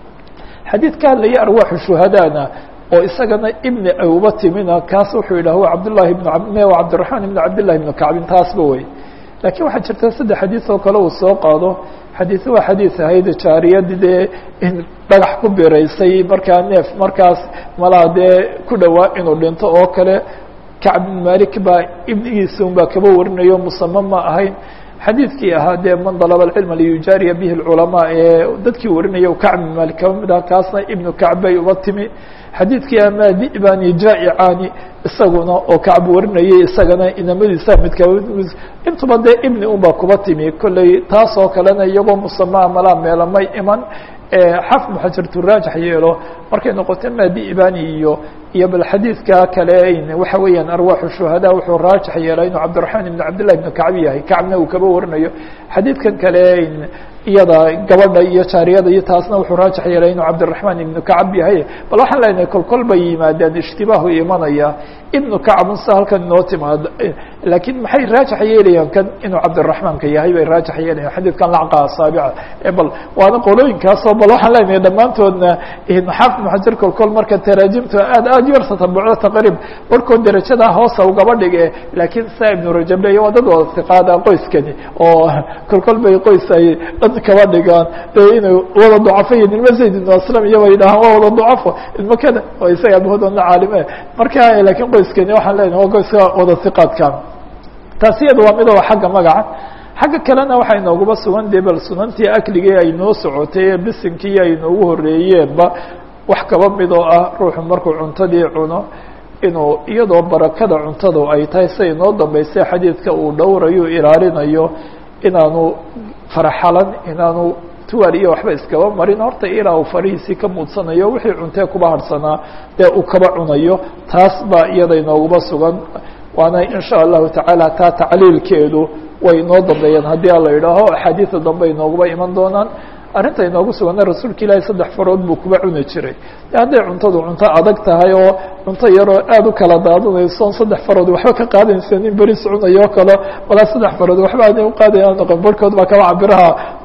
xadiid ka hadlaya arwaaxu shuhadaana oo isagana ibni uba timina kaas wuxuu yidhah wa cabdالlahi ibn cabdiraحmaan ibn cabdillahi ibnu kacbin taasba wey lakiin waxaa jirta saddex xadiid oo kale uu soo qaado xadiid waa xadiid ahayd jaariyadi dee in dhagax ku biraysay markaa neef markaas malaa dee ku dhowaa inuu dhinto oo kale kacb ibn malik baa ibnigiisa un baa kaba warinayo musame ma ahayn xadiidkii ahaa dee man dalaba alcilma liyujaariya bihi اlculamaa ee dadkii warinaya kacb ibn malik kaba mid ah kaasna ibnu kacb bay uba timi xadiidkii ama dibani jaaicani isaguna oo kacb warinayay isagana inamadiisa mid kaba intuba dee ibni un baa kuba timi kolley taas oo kalena iyagoo musamaa malaa meelamay iman xafid muxajartu raajix yeelo markay noqoto madi ibani iyo iyo bal xadiidka kale waxa weeyaan arwaaxu shuhada wuxuu raajix yeelay inuu cabdiraحmaan ibn cabdillahi ibn kacbi yahay kacbna uu kaba warinayo xadiidkan kale iyada gabadha iyo jaariyada iyo taasna wuxuu raajix yeelay inuu cabdiraحmaan ibnu kacb yahay bal waxaan leenahay kolkol bay yimaadeen ishtibaahu imanaya ibnu kacbun sa halkan inoo timaado laakiin maxay raajix yeelayaan kan inuu cabdiraحmaanka yahay bay raajix yeelayan xadiidkan lacqa asaabica bal waana qolooyinkaasoo bal waxaan leenahay dhammaantoodna xaafid muxajar kolkol marka taraajimta aad aad yar tatabucdo taqriib barkood derajada hoosa ugaba dhige laakiin saa ibnu rajab leya waa dad wada hiqaada qoyskani oo kolkol bay qoys ay dad kaba dhigaan dee inay wada ducafayin ilma zayd ibnu aslam iyo bay dhahaan waa wada ducafo ilma kada oo isaga abahoodana caalime marka laakiin qoyskani waxaan leenahay waa qoyska wada hiqaadka taasi iyada waa mid oo xagga magaca xagga kalena waxay noogaba sugan dee bal sunantii akligii ay noo socotay ee bisinkii ay noogu horeeyeenba wax kaba mid oo ah ruuxu markuu cuntadii cuno inuu iyadoo barakada cuntadu ay tahay siday noo dambeysay xadiidka uu dhowrayo ilaalinayo inaanu faraxalan inaanu tuwal iyo waxba iskaba marin horta ilaa uu farihiisii ka muudsanayo wixii cuntee kuba harhsanaa dee uu kaba cunayo taas baa iyada inoogaba sugan waana in sha allahu tacaala taa tacliilkeedu way inoo dambeeyaan haddii a la idhaaho axaadiida dambe inooguba iman doonaan arrinta inoogu sugana rasuulka ilaahi saddex farood buu kuba cuni jiray hadday cuntadu cunto adag tahay oo cunto yaroo aada u kala daadanayso saddex farood waxba ka qaadaysa nin beris cunayo kalo malaa saddex farood waxba aanay uqaadaya noqon barhkood baa kaba cabiraha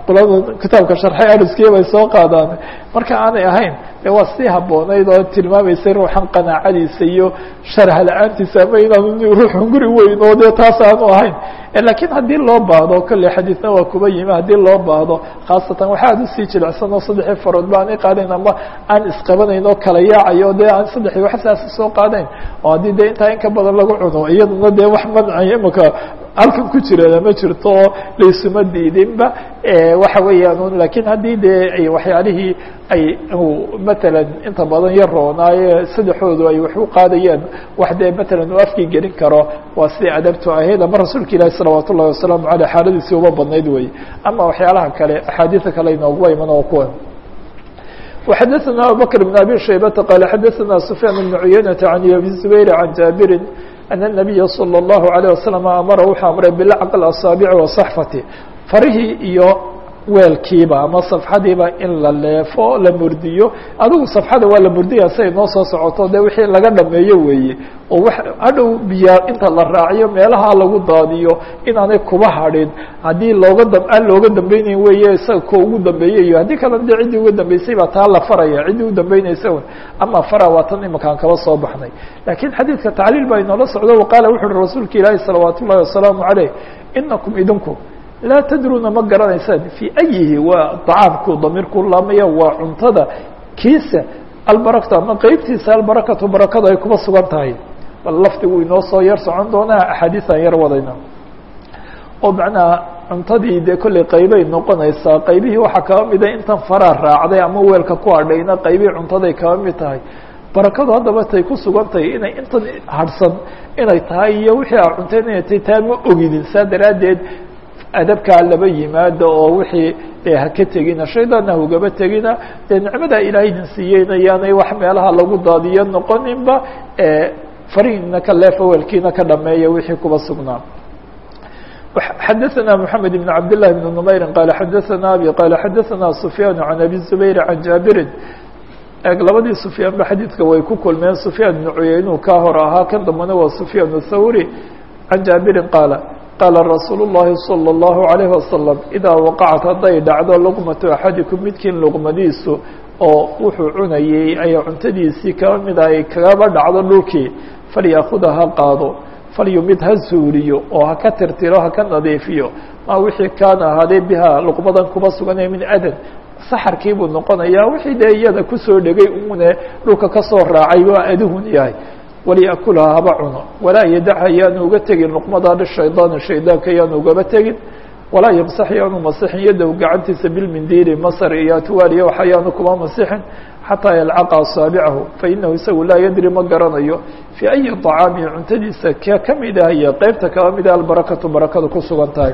qolada kitaabka sharxay ariskiya bay soo qaadaan marka aanay ahayn de waa sii habboonayd oo tilmaamaysay ruuxan qanaacadiisa iyo sharha la-aantiisa ama inaanu ruuxun guri weyn oo dee taas aanu ahayn lakiin haddii loo baahdo kolley xadiidna waa kuba yimi haddii loo baahdo khaasatan waxa aad usii jilicsan oo saddexii farood ba aanay qaadayn ama aan isqabanayn oo kala yaacayo dee aan saddexii wax saas soo qaadayn oo haddii dee intaa in ka badan lagu cuno iyaduna dee wax mancaya imaka halkan ku jirana ma jirto oo laysuma diidinba waxa weeyaan lakiin haddii dee waxyaalihii ay matalan inta badan yar roonaaye saddexoodu ay wax u qaadayaan wax dee matalan uu afkii gelin karo waa sidai adabtu ahayd ama rasuulka ilaahi salawaat ullahi wasalaamu aleyh xaaladiisii uba badnayd wey ama waxyaalaha kale axaadiisa kale inooguba iman oo kuwan وxadثna abubكر بن abي شhaybةa qال xadثna سفyاn بن عuyaynةa عan abi زubayr عan jaaبiri أن النabiya slى الlaهu عalيه وasلم amara wuxuu amray bilcq الأصاaبع وaصaxfati farihii iyo weelkiiba ama safxadiiba in la leefo la murdiyo adigu safxada waa la murdiyaya siay noo soo socoto de wixii laga dhameeyo weeye oo hadhow biyaa inta la raaciyo meelaha lagu daadiyo inaanay kuba hadhin haddii looga d aan looga dambeynayn weeye isaga ko ugu dambeeyey iyo haddii kalena de ciddii uga dambeysay baa taa la faraya ciddii u dambeynaysa un ama fara waa tan imakaan kaba soo baxnay lakiin xadiidka tacliil baa inoola socdo waqaala wuxu uhi rasuulka ilaahi salawaat ullahi wasalaamu عaleyh inakum idinku laa tadruuna ma garanaysaan fii ayihi waa dacaamku damiirku laamaya waa cuntada kiisa albarakta ama qeybtiisa albarakatu barakadu ay kuba sugan tahay bal lafdigu inoo soo yar socon doonaa axaadiisaan yar wadayna oo macnaha cuntadii dee kolley qeybay noqonaysaa qeybihii waxaa kaba mida intan faraa raacday ama weelka ku hadhayna qeybihii cuntaday kaba mid tahay barakadu haddaba tay ku sugan tahay inay intan harhsan inay tahay iyo wixii a cunteen inay tahay taa ma ogidin saa daraaddeed adabkaa laba yimaado oo wixii haka tegina shaydaanna hugaba tegina dee nicmadaa ilaahay idin siiyeyna yaanay wax meelaha lagu daadiyo noqoninba farihiina ka leefa weelkiina ka dhameeya wixii kuba sugnaa xadaثna mحamed بn cabd لlah بn نmayri qala xadaثna abi qala xadaثna سufyaan عan abi زubayr عan jaabirin labadii sufyaan ba xadiidka way ku kulmeen sufyaan بn cuyaynu ka hor ahaa kan dambana waa sufyaan الthawri عan jaabirin qaala qaala rasuul الlahi salى الlahu عalيه wasalam idaa waqacat hadday dhacdo luqmatu axadikum midkiin luqmadiisu oo wuxuu cunayey ay cuntadiisii kaba mid ay kagaba dhacdo dhulkii falyaakuda ha qaado falyumid ha suuriyo oo ha ka tirtiro ha ka nadiifiyo maa wixii kaana ahaadee biha luqmadan kuba suganaya min adan saxarkii buu noqonayaa wixii dee iyada kusoo dhegay une dhulka kasoo raacay waa aduhun yahay walyakulha haba cuno walaa yadacha yaanu uga tegin luqmadaa lishaydaani shaydaanka yaanu ugaba tegin walaa yamsax yaanu masixin yadow gacantiisa bilmindiili masar iyo atwaal iyo waxa yaanu kuma masixin xataa yalcaqa asaabicahu fainahu isagu laa yadri ma garanayo fii ayi طacaami cuntadiisa ka kamid ah iyo qeybta kaba mid ah albarakatu barakadu ku sugan tahay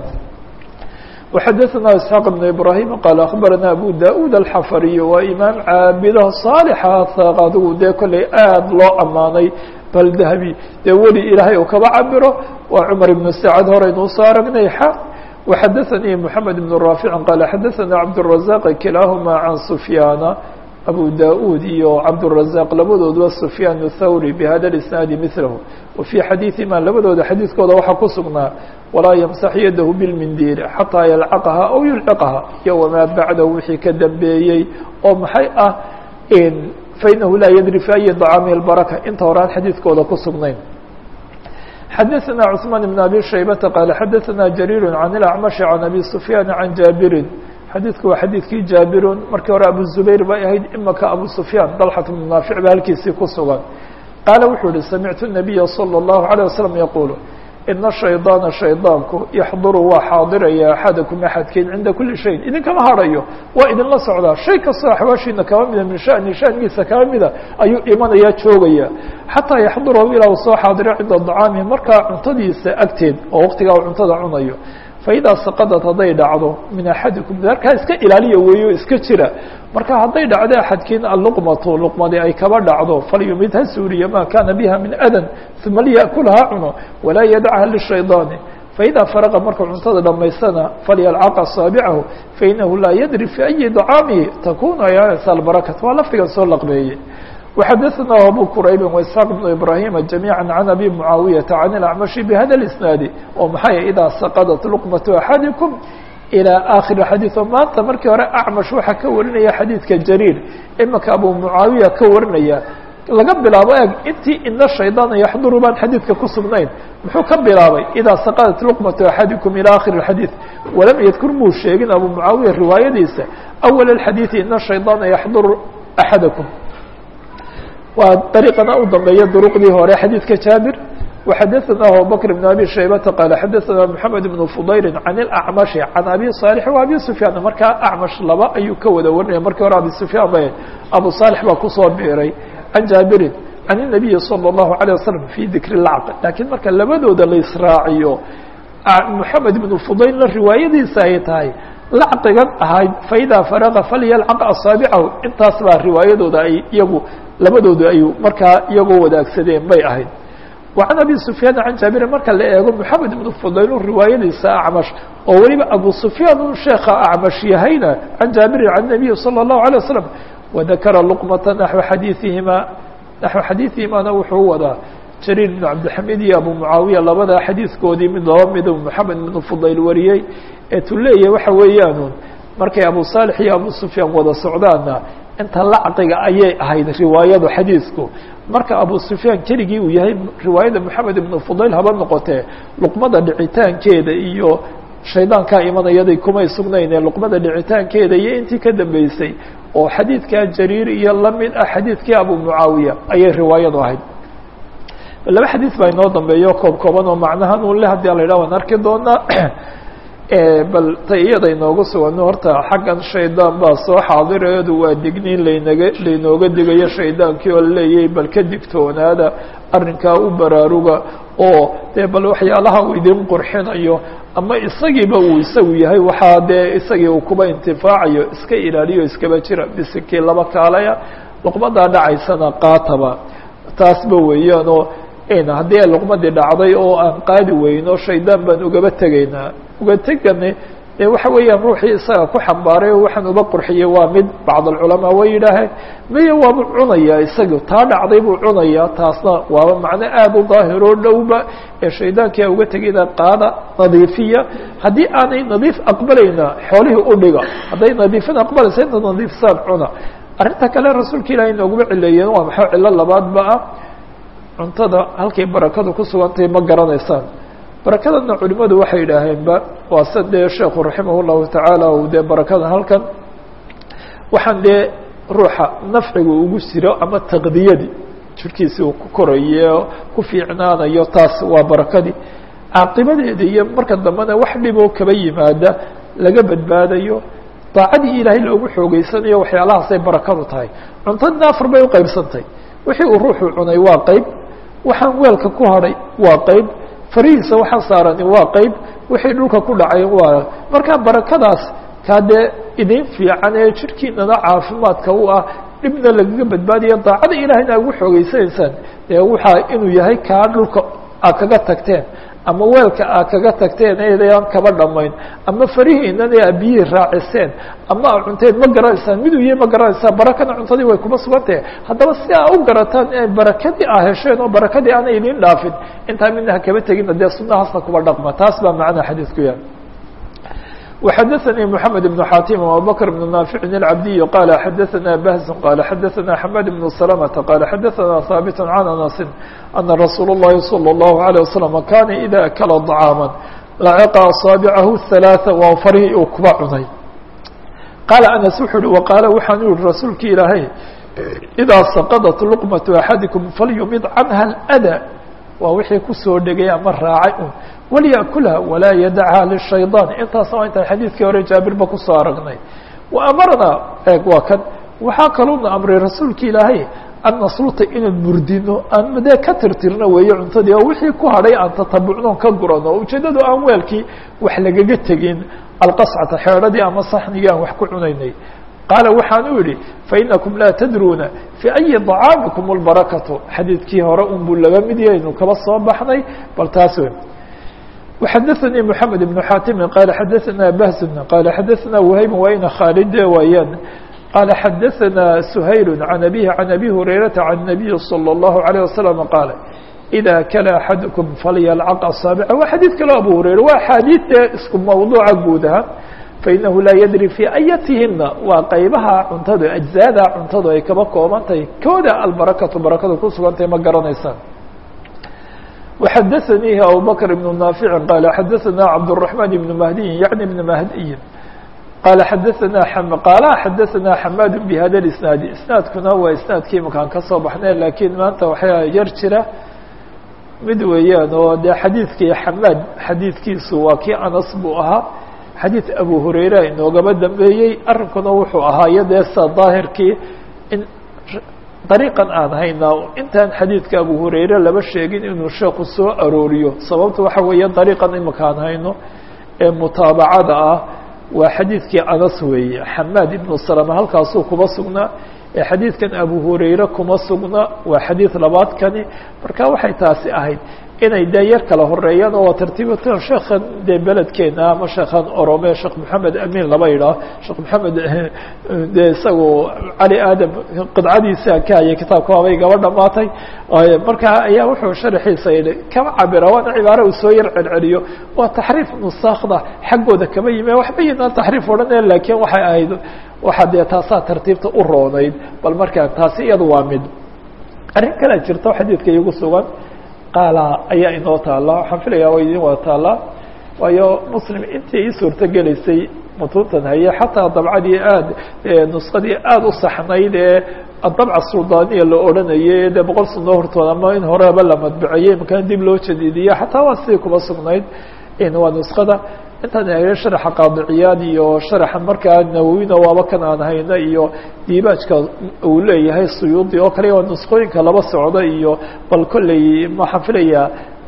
وxadثna isحاaq بن ibrahim qaal aخbarana abu da-ud alxafariy waa imaam caabido صaalxa adigu dee kolley aad loo amaanay bal dahabi dee weli ilaahay uu kaba cabiro waa cmar ibn sacad horeynu usoo aragnay xa وxadaثnii mحamed بن raafic qaal xadaثna cabdالرaزaq kilaahuma can sufyaana abu da-ud iyo cabdالرaزaq labadooduba sufyaan الthawri bhada اisnaadi milahu wafي xadiiثima labadooda xadiidkooda waxaa ku sugnaa walaa ymsax yadahu bilmindiil xataa yalcaqaha aw yulciqaha iyo wamaa bacdahu wixii ka dambeeyey oo maxay ah fainahu laa yadri fi ayi طacaami اbaraka inta horaan xadiidkooda ku sugnayn xadaثna cثmaan بn abi shaybata qaala xadaثna jariir can اlacmashi can abi sufyaan can jaabirin xadiidku waa xadiidkii jaabirun markii hore abu zubayr bay ahayd imaka abu sufyaan dalxat bnu naafic ba halkiisii ku sugan qaala wuxuu ihi samictu الnabiya salى الlahu عalيه wasalam yaquulu ina shaydaana shaydaanku yaxduru waa xaadiraya axadakum axadkiin cinda kuli shayin idinkama hadhayo waa idinla socdaa shay kastoo axwaashiina kaba mida min shani shanigiisa kaba mida ayuu imanaya joogaya xataa yaxdurahu ilaa uu soo xaadiro cinda dacaamihi markaa cuntadiisa agteed oo waqtigaa uu cuntada cunayo faidaa saqadat hadday dhacdo min axadikum darkaa iska ilaaliya weeyo iska jira marka hadday dhacdo axadkiin alluqmatu luqmadi ay kaba dhacdo falyumid ha suuriya maa kaana biha min adan uma liyakul ha cuno walaa yadacha lishaydaani faidaa faraqa markuu cuntada dhamaystana falyalcaqa asaabicahu fainahu laa yadri fi ayi dacaamihi takunu ayaanaysa albarakat waa lafdigan soo laqbeeyey وxadثna abو qrayb وإسحاq بن إbrahيm جamيعا عن أbي معaaوiyaةa عن الأعمشhi بhada الإسناaد oo maxay إdaa saqدت لqمة أحadiكم ilى akhir xadiiث oo maanta markii hore acmash waxaa ka warinaya xadiidka jariir imaka abu mucaawiya ka warinaya laga bilaabo eg intii ina shaydaana yaxduru baan xadiidka ku sugnayn muxuu ka bilaabay idaa saqadat luqmatu axadikum ilى akhir اxadiiث walam yadkur muu sheegin abu mucaawiya riwaayadiisa awal اxadiiثi ina shaydaana yaxduru axadakum waa dariiqana u dambeeya duruqdii hore xadiidka jaabir وxadثna abubكر بن abي شhaybةa qال xadثna محamed بن فضayl عan الأعmaشhi عan abi صالح و abi سفyاan markaa أcmaش laba ayuu ka wada warinaya markii hore abi سفyaan ba abu صالح baa kusoo biiray عan jaabirin عan النabiyi صلى الlaهu عليه وsلم في dikr الlacq lakiin marka labadooda la israaciyo محamed بن فضaylna riwaayadiisa ay tahay lacqigan ahayd faإida farغa falyalcq aصaaبcahu intaas baa riwaayadooda ay iyagu labadooda ay markaa iyagoo wadaagsadeen bay ahayd وعن أبي سفyاaن عن jaaبiر marka la eego محamed بن فضayl riwaayadiisa أعmش oo weliba أبو سفyاan u sheeka أعmش yahayna عan jaaبirin عن النبي صلى الله عليه وسلم وذakra لqمة نحو xadيiثihima نaحو xadيiثihimana wuxuu wadaa jرير بن cabدiحamid iyo أبو معaaوiية labadaa xadiiثkoodii mid laba mid محamed بن فضayl wariyey ee tu leeya waxa weeyaan markay أبو صالح iyo أبو سفyاan wada socdaana inta lacqiga ayay ahayd riwaayadu xadiidku marka abu sufyaan keligii uu yahay riwaayada moxamed ibnu fudayl haba noqotee luqmada dhicitaankeeda iyo shaydaankaa imanayaday kumay sugnayne luqmada dhicitaankeeda iyo intii ka dambeysay oo xadiidkaa jariir iyo lamid ah xadiidkii abu mucaawiya ayay riwaayadu ahayd laba xadiid baa inoo dambeeyo koob kooban oo macnahan un le hadii ala yidhah waan arki doonaa bal ta iyada inoogu sugano horta xaggan shaydaan baa soo xaadireedu waa digniin laynaga laynooga digayo shaydaankii oo laleeyahay bal ka digtoonaada arrinkaa u baraaruga oo dee bal waxyaalaha uu idin qurxinayo ama isagiiba uu isagu yahay waxaa dee isagii uu kuba intifaacayo iska ilaaliyo iskaba jira bisikii laba kaalaya luqmadaa dhacaysana qaataba taasba weeyaan oo haddii ay luqmadii dhacday oo aan qaadi weyno shaydaan baan ugaba tegaynaa uga tegane dee waxa weeyaan ruuxii isaga ku xambaaray oo waxaan uba qurxiyey waa mid bacd alculamaa way yidhaaheen miya waaba cunayaa isaga taa dhacday buu cunayaa taasna waaba macno aada u daahiroo dhowba ee shaydaankii a uga tegayna qaada nadiifiya haddii aanay nadiif aqbalayna xoolihii u dhiga hadday nadiifin aqbalaysa inta nadiifsaan cuna arrinta kale rasuulka ilahay nooguma cileeyeen waa maxaa cilo labaadba ah cuntada halkay barakadu ku sugantahay ma garanaysaan barakadana culimadu waxay yidhaaheenba waa se dee sheekhu raximah llahu tacaala u dee barakada halkan waxaan dee ruuxa nafciga ugu jiro ama taqdiyadii jirkiisi uu ku korayo ku fiicnaanayo taas waa barakadii caaqibadeeda iyo marka dambena wax dhiboo kaba yimaada laga badbaadayo daacadii ilaahay loogu xoogeysanayo waxyaalahaasay barakadu tahay cuntadina afar bay uqaybsantay wixii uu ruuxu cunay waa qeyb waxaan weelka ku hadhay waa qeyb farihiisa waxaa saarani waa qeyb wixii dhulka ku dhacay waa markaa barakadaas kaa dee idin fiican ee jirkiinana caafimaadka u ah dhibna lagaga badbaadaya daacada ilaahayna ugu xoogeysanaysaan dee waxaa inuu yahay kaa dhulka aad kaga tagteen ama weelka aad kaga tagteen eedayaan kaba dhamayn ama farihiinan ee abiyihii raaciseen ama a cunteen ma garanaysaan miduu yahay ma garanaysaan barakana cuntadii way kuma sugantahe haddaba si aa u garataan ee barakadii aa hesheen oo barakadii aanay idin dhaafin intaa midna ha kaba tegina dee sunahaasna kuba dhaqma taas baa macnaa xadiidku yahay وxadثnي محamed بن xاtim وabubكر بن ناaفع العabdiي qال xadثna بhز qال xadثna حmad بن سلمة qال xadثna ثابت عن أنس أنa رsuuل الlahi صلى الله عليه وسلم kana إdا أkla طعاaما lacqa أصاaبعah الثaلاثة waa farhii uu kuba cunay qال أنس wuxuu uhi وqاala waxaan yihi rasuulki ilaahay إdaa سqطت لqمة أحadiكم falyumid canha الأdى waa wixii kusoo dhegay ama raacay un walyakulha walaa yadachaa lishayطaan intaasna waa intaan xadiidkii hore jaabirba kusoo aragnay wa amarnaa eeg waa kan waxaa kaluuna amray rasuulka ilaahay an nasluta inaan murdino aan dee ka tirtirno weeye cuntadii oo wixii ku hadhay aan tatabucnoon ka gurano o ujeedadu aan weelkii wax lagaga tegin alqascata xeedhadii ama saxnigii aan wax ku cunaynay qaala waxaan u idhi fainakum laa tadruuna fii ayi طacaamikum اlbarakatu xadiidkii hore un buu laga mid yahaynu kaba soo baxnay bal taas wey وxadثnي محamed بن xاtimi qala xadaثna bahزn qala xadaثna whayb wayna khaalide waayaan qala xadaثna shayl عan abihi عan abi hurayraةa عan النabiyi slى الlahu عalيه waسلم qaala إida kala axadكم falyalcq aصaaبca waa xadiid kaloo abu hurayra waa axaadiid dee isku mawduuca guud ahaan fainahu laa yadri fii ayatihina waa qaybaha cuntadu ajzaada cuntadu ay kaba kooban tahay kooda albarakatu barakadu ku sugantahay ma garanaysaan وxadثnيi abubكر بن ناaفع qال xadثna cبدالرحمن بن مهدي يعني بن مهدي qال xadثna qال xadثna حmاd بhda الاسناaد isناadkuna waa isناadkii makaan kasoo baxnay lakiin maanta waxaa yar jira mid weeyaan oo de xadiidkii xamaad xadiidkiisu waa kii anas buu ahaa xadiid abu hurayra inoogaba dambeeyey arrinkuna wuxuu ahaa iyadee sa daahirkii in dariiqan aan haynaa intaan xadiidka abu hurayre laba sheegin inuu sheeku soo arooriyo sababta waxa weeye dariiqan imika aan hayno ee mutaabacada ah waa xadiidkii anas weeye xamaad ibnu salama halkaasuu kuba sugnaa ee xadiidkan abu hurayre kuma sugna waa xadiid labaadkani marka waxay taasi ahayd inay dee yar kala horeeyaan oo waa tartiibatan sheekhan dee beledkeena ama sheekhan orome sheekh maxamed amin laba yidhaah sheekh maxamed dee isagu cali aadam qidcadiisa ka hayay kitaabka waabay gaba dhamaatay marka ayaa wuxuu sharaxiisa yidhi kama cabira waana cibaare uu soo yar celceliyo waa taxriif nusaakda xaggooda kama yimi waxba yinaan taxriif odhanaya laakiin waxay ahayd waxaa dee taasaa tartiibta u roonayd bal markaa taasi iyadu waa mid arrin kalea jirto xadiidka iigu sugan qaala ayaa inoo taala waxaan filayaa waa idin wada taallaa waayo muslim intii ii suurto gelaysay mutuuntan haye xataa dabcadii aad nuskadii aada u saxnayd ee adabca suldaaniya la odhanayay dee boqol sano hortooda ama in horeba la madbiceyey makaan dib loo jadiidiye xataa waa sidii kuba sugnayd waa nuskada intaan eegay sharaxa qaadiciyaad iyo sharaxa markaa nawowina waaba kan aan hayno iyo diibaajka uu leeyahay suyuudi oo kale waa nusqooyinka laba socda iyo bal kolley waxaan filayaa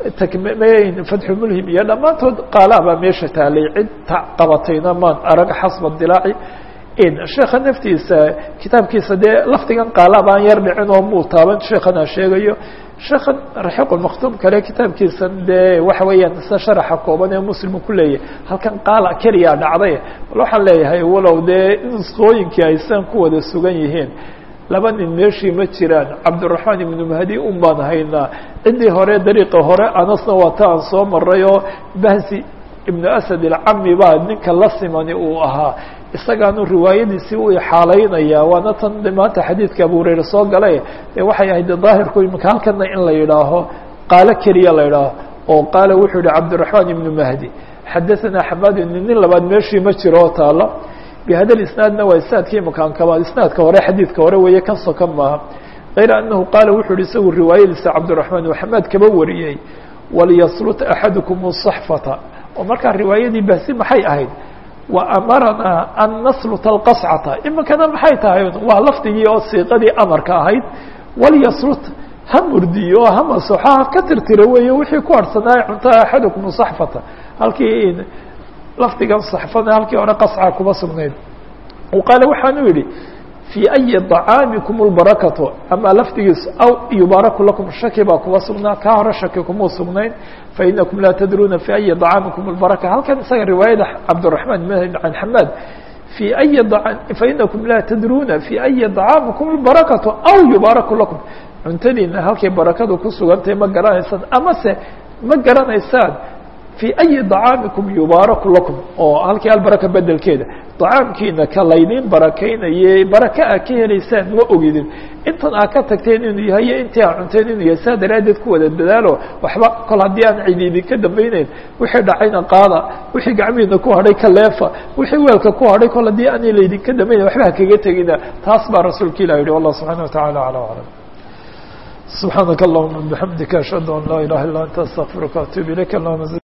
takmeyn fatxu mulhim iyo dhammaantood qaalaabaa meesha taalay cid qabatayna maan arag xasba dilaaci sheekha naftiisa kitaabkiisa dee lafdigan qaalaab aan yar dhicin oo muu taaban sheekhanaa sheegayo sheekhan raxiiq maktuum kale kitaabkiisan dee waxa weeyaan isa sharaxa kooban ee muslimu ku leeyahay halkan qaala keliyaa dhacday bal waxaan leeyahay walow dee nusqooyinkii aysan ku wada sugan yihiin laba nin meeshii ma jiraan cabdiraxmaan ibnu mahdi un baan haynaa ciddii hore dariiqa hore anasna waa ta aan soo maray oo bahsi ibnu asad ilcami baa ninka la simani uu ahaa isagaanu riwaayadiisii u ixaalaynaya waana tan maanta xadiidka abu hurayre soo galay dee waxay ahayd daahirku imika halkana in la yidhaaho qaalo keliya la yidhaaho oo qaala wuxuu yihi cabdiraxmaan ibnu mahdi xadaثana xamaad nin labaad meeshii ma jiro oo taalo bihada isnaadna waa isnaadkii makaankaba isnaadka hore xadiidka hore weeye kan sokan maaha kayra anahu qaala wuxuu yihi isagu riwaayadiisa cabdiraxmaan uu xamaad kaba wariyey waliyaslut axadukum saxfata oo markaa riwaayadii bahsi maxay ahayd وأمرnaa أn نsلت الqصcة imikana maxay tahay waa lafdigii oo siiqadii amarka ahayd walyasrut ha murdiyo ha masoxo ha ka tirtiro weeye wixii ku harhsanaa cunta axadكم صaxfata halkii lafdigan صaxfada halkii hore qasca kuma sugnayd qaale waxaanu yihi في أyi طعاamiكم الbaرakaة ama lafdigiis aw yubaaraku lakum shaki baa kuba sugnaa kaa hore shaki kumuu sugnayn fainakum laa tadruuna في أyi طعاamiكum الbaraka halkan isaga riwaayada cabdالرaحman can xamaad في أyi fainakum laa tadruuna في أyi طعاamiكum الbaرakaة aw yubaaraku lakum cuntadiina halkay barakadu ku sugantahay ma garanaysaan amase ma garanaysaan في أyi طعاamiكum yubaaraku lakum oo halkii albaraka bedelkeeda طacaamkiina ka laydiin barakeynaye baraka a ka helaysaan ma ogidin intan aa ka tagteen inuu yahay iyo intii aa cunteen inuu yahay saa daraaddeed ku wada dadaalo waxba kol haddii aan cidi idinka dambayneyn wixii dhacayna qaada wixii gacmihiina ku hadhay ka leefa wixii weelka ku hadhay kol haddii aan laydinka dambayneyn waxba ha kaga tegina taas baa rasuulka ilah yihi wallah subحana وataعalى عalى aعلم سبحاaنك اللهمa بحمدiك أشهد أن لا إله إلا أنت استغفiرka وأتوب إليك اللهمa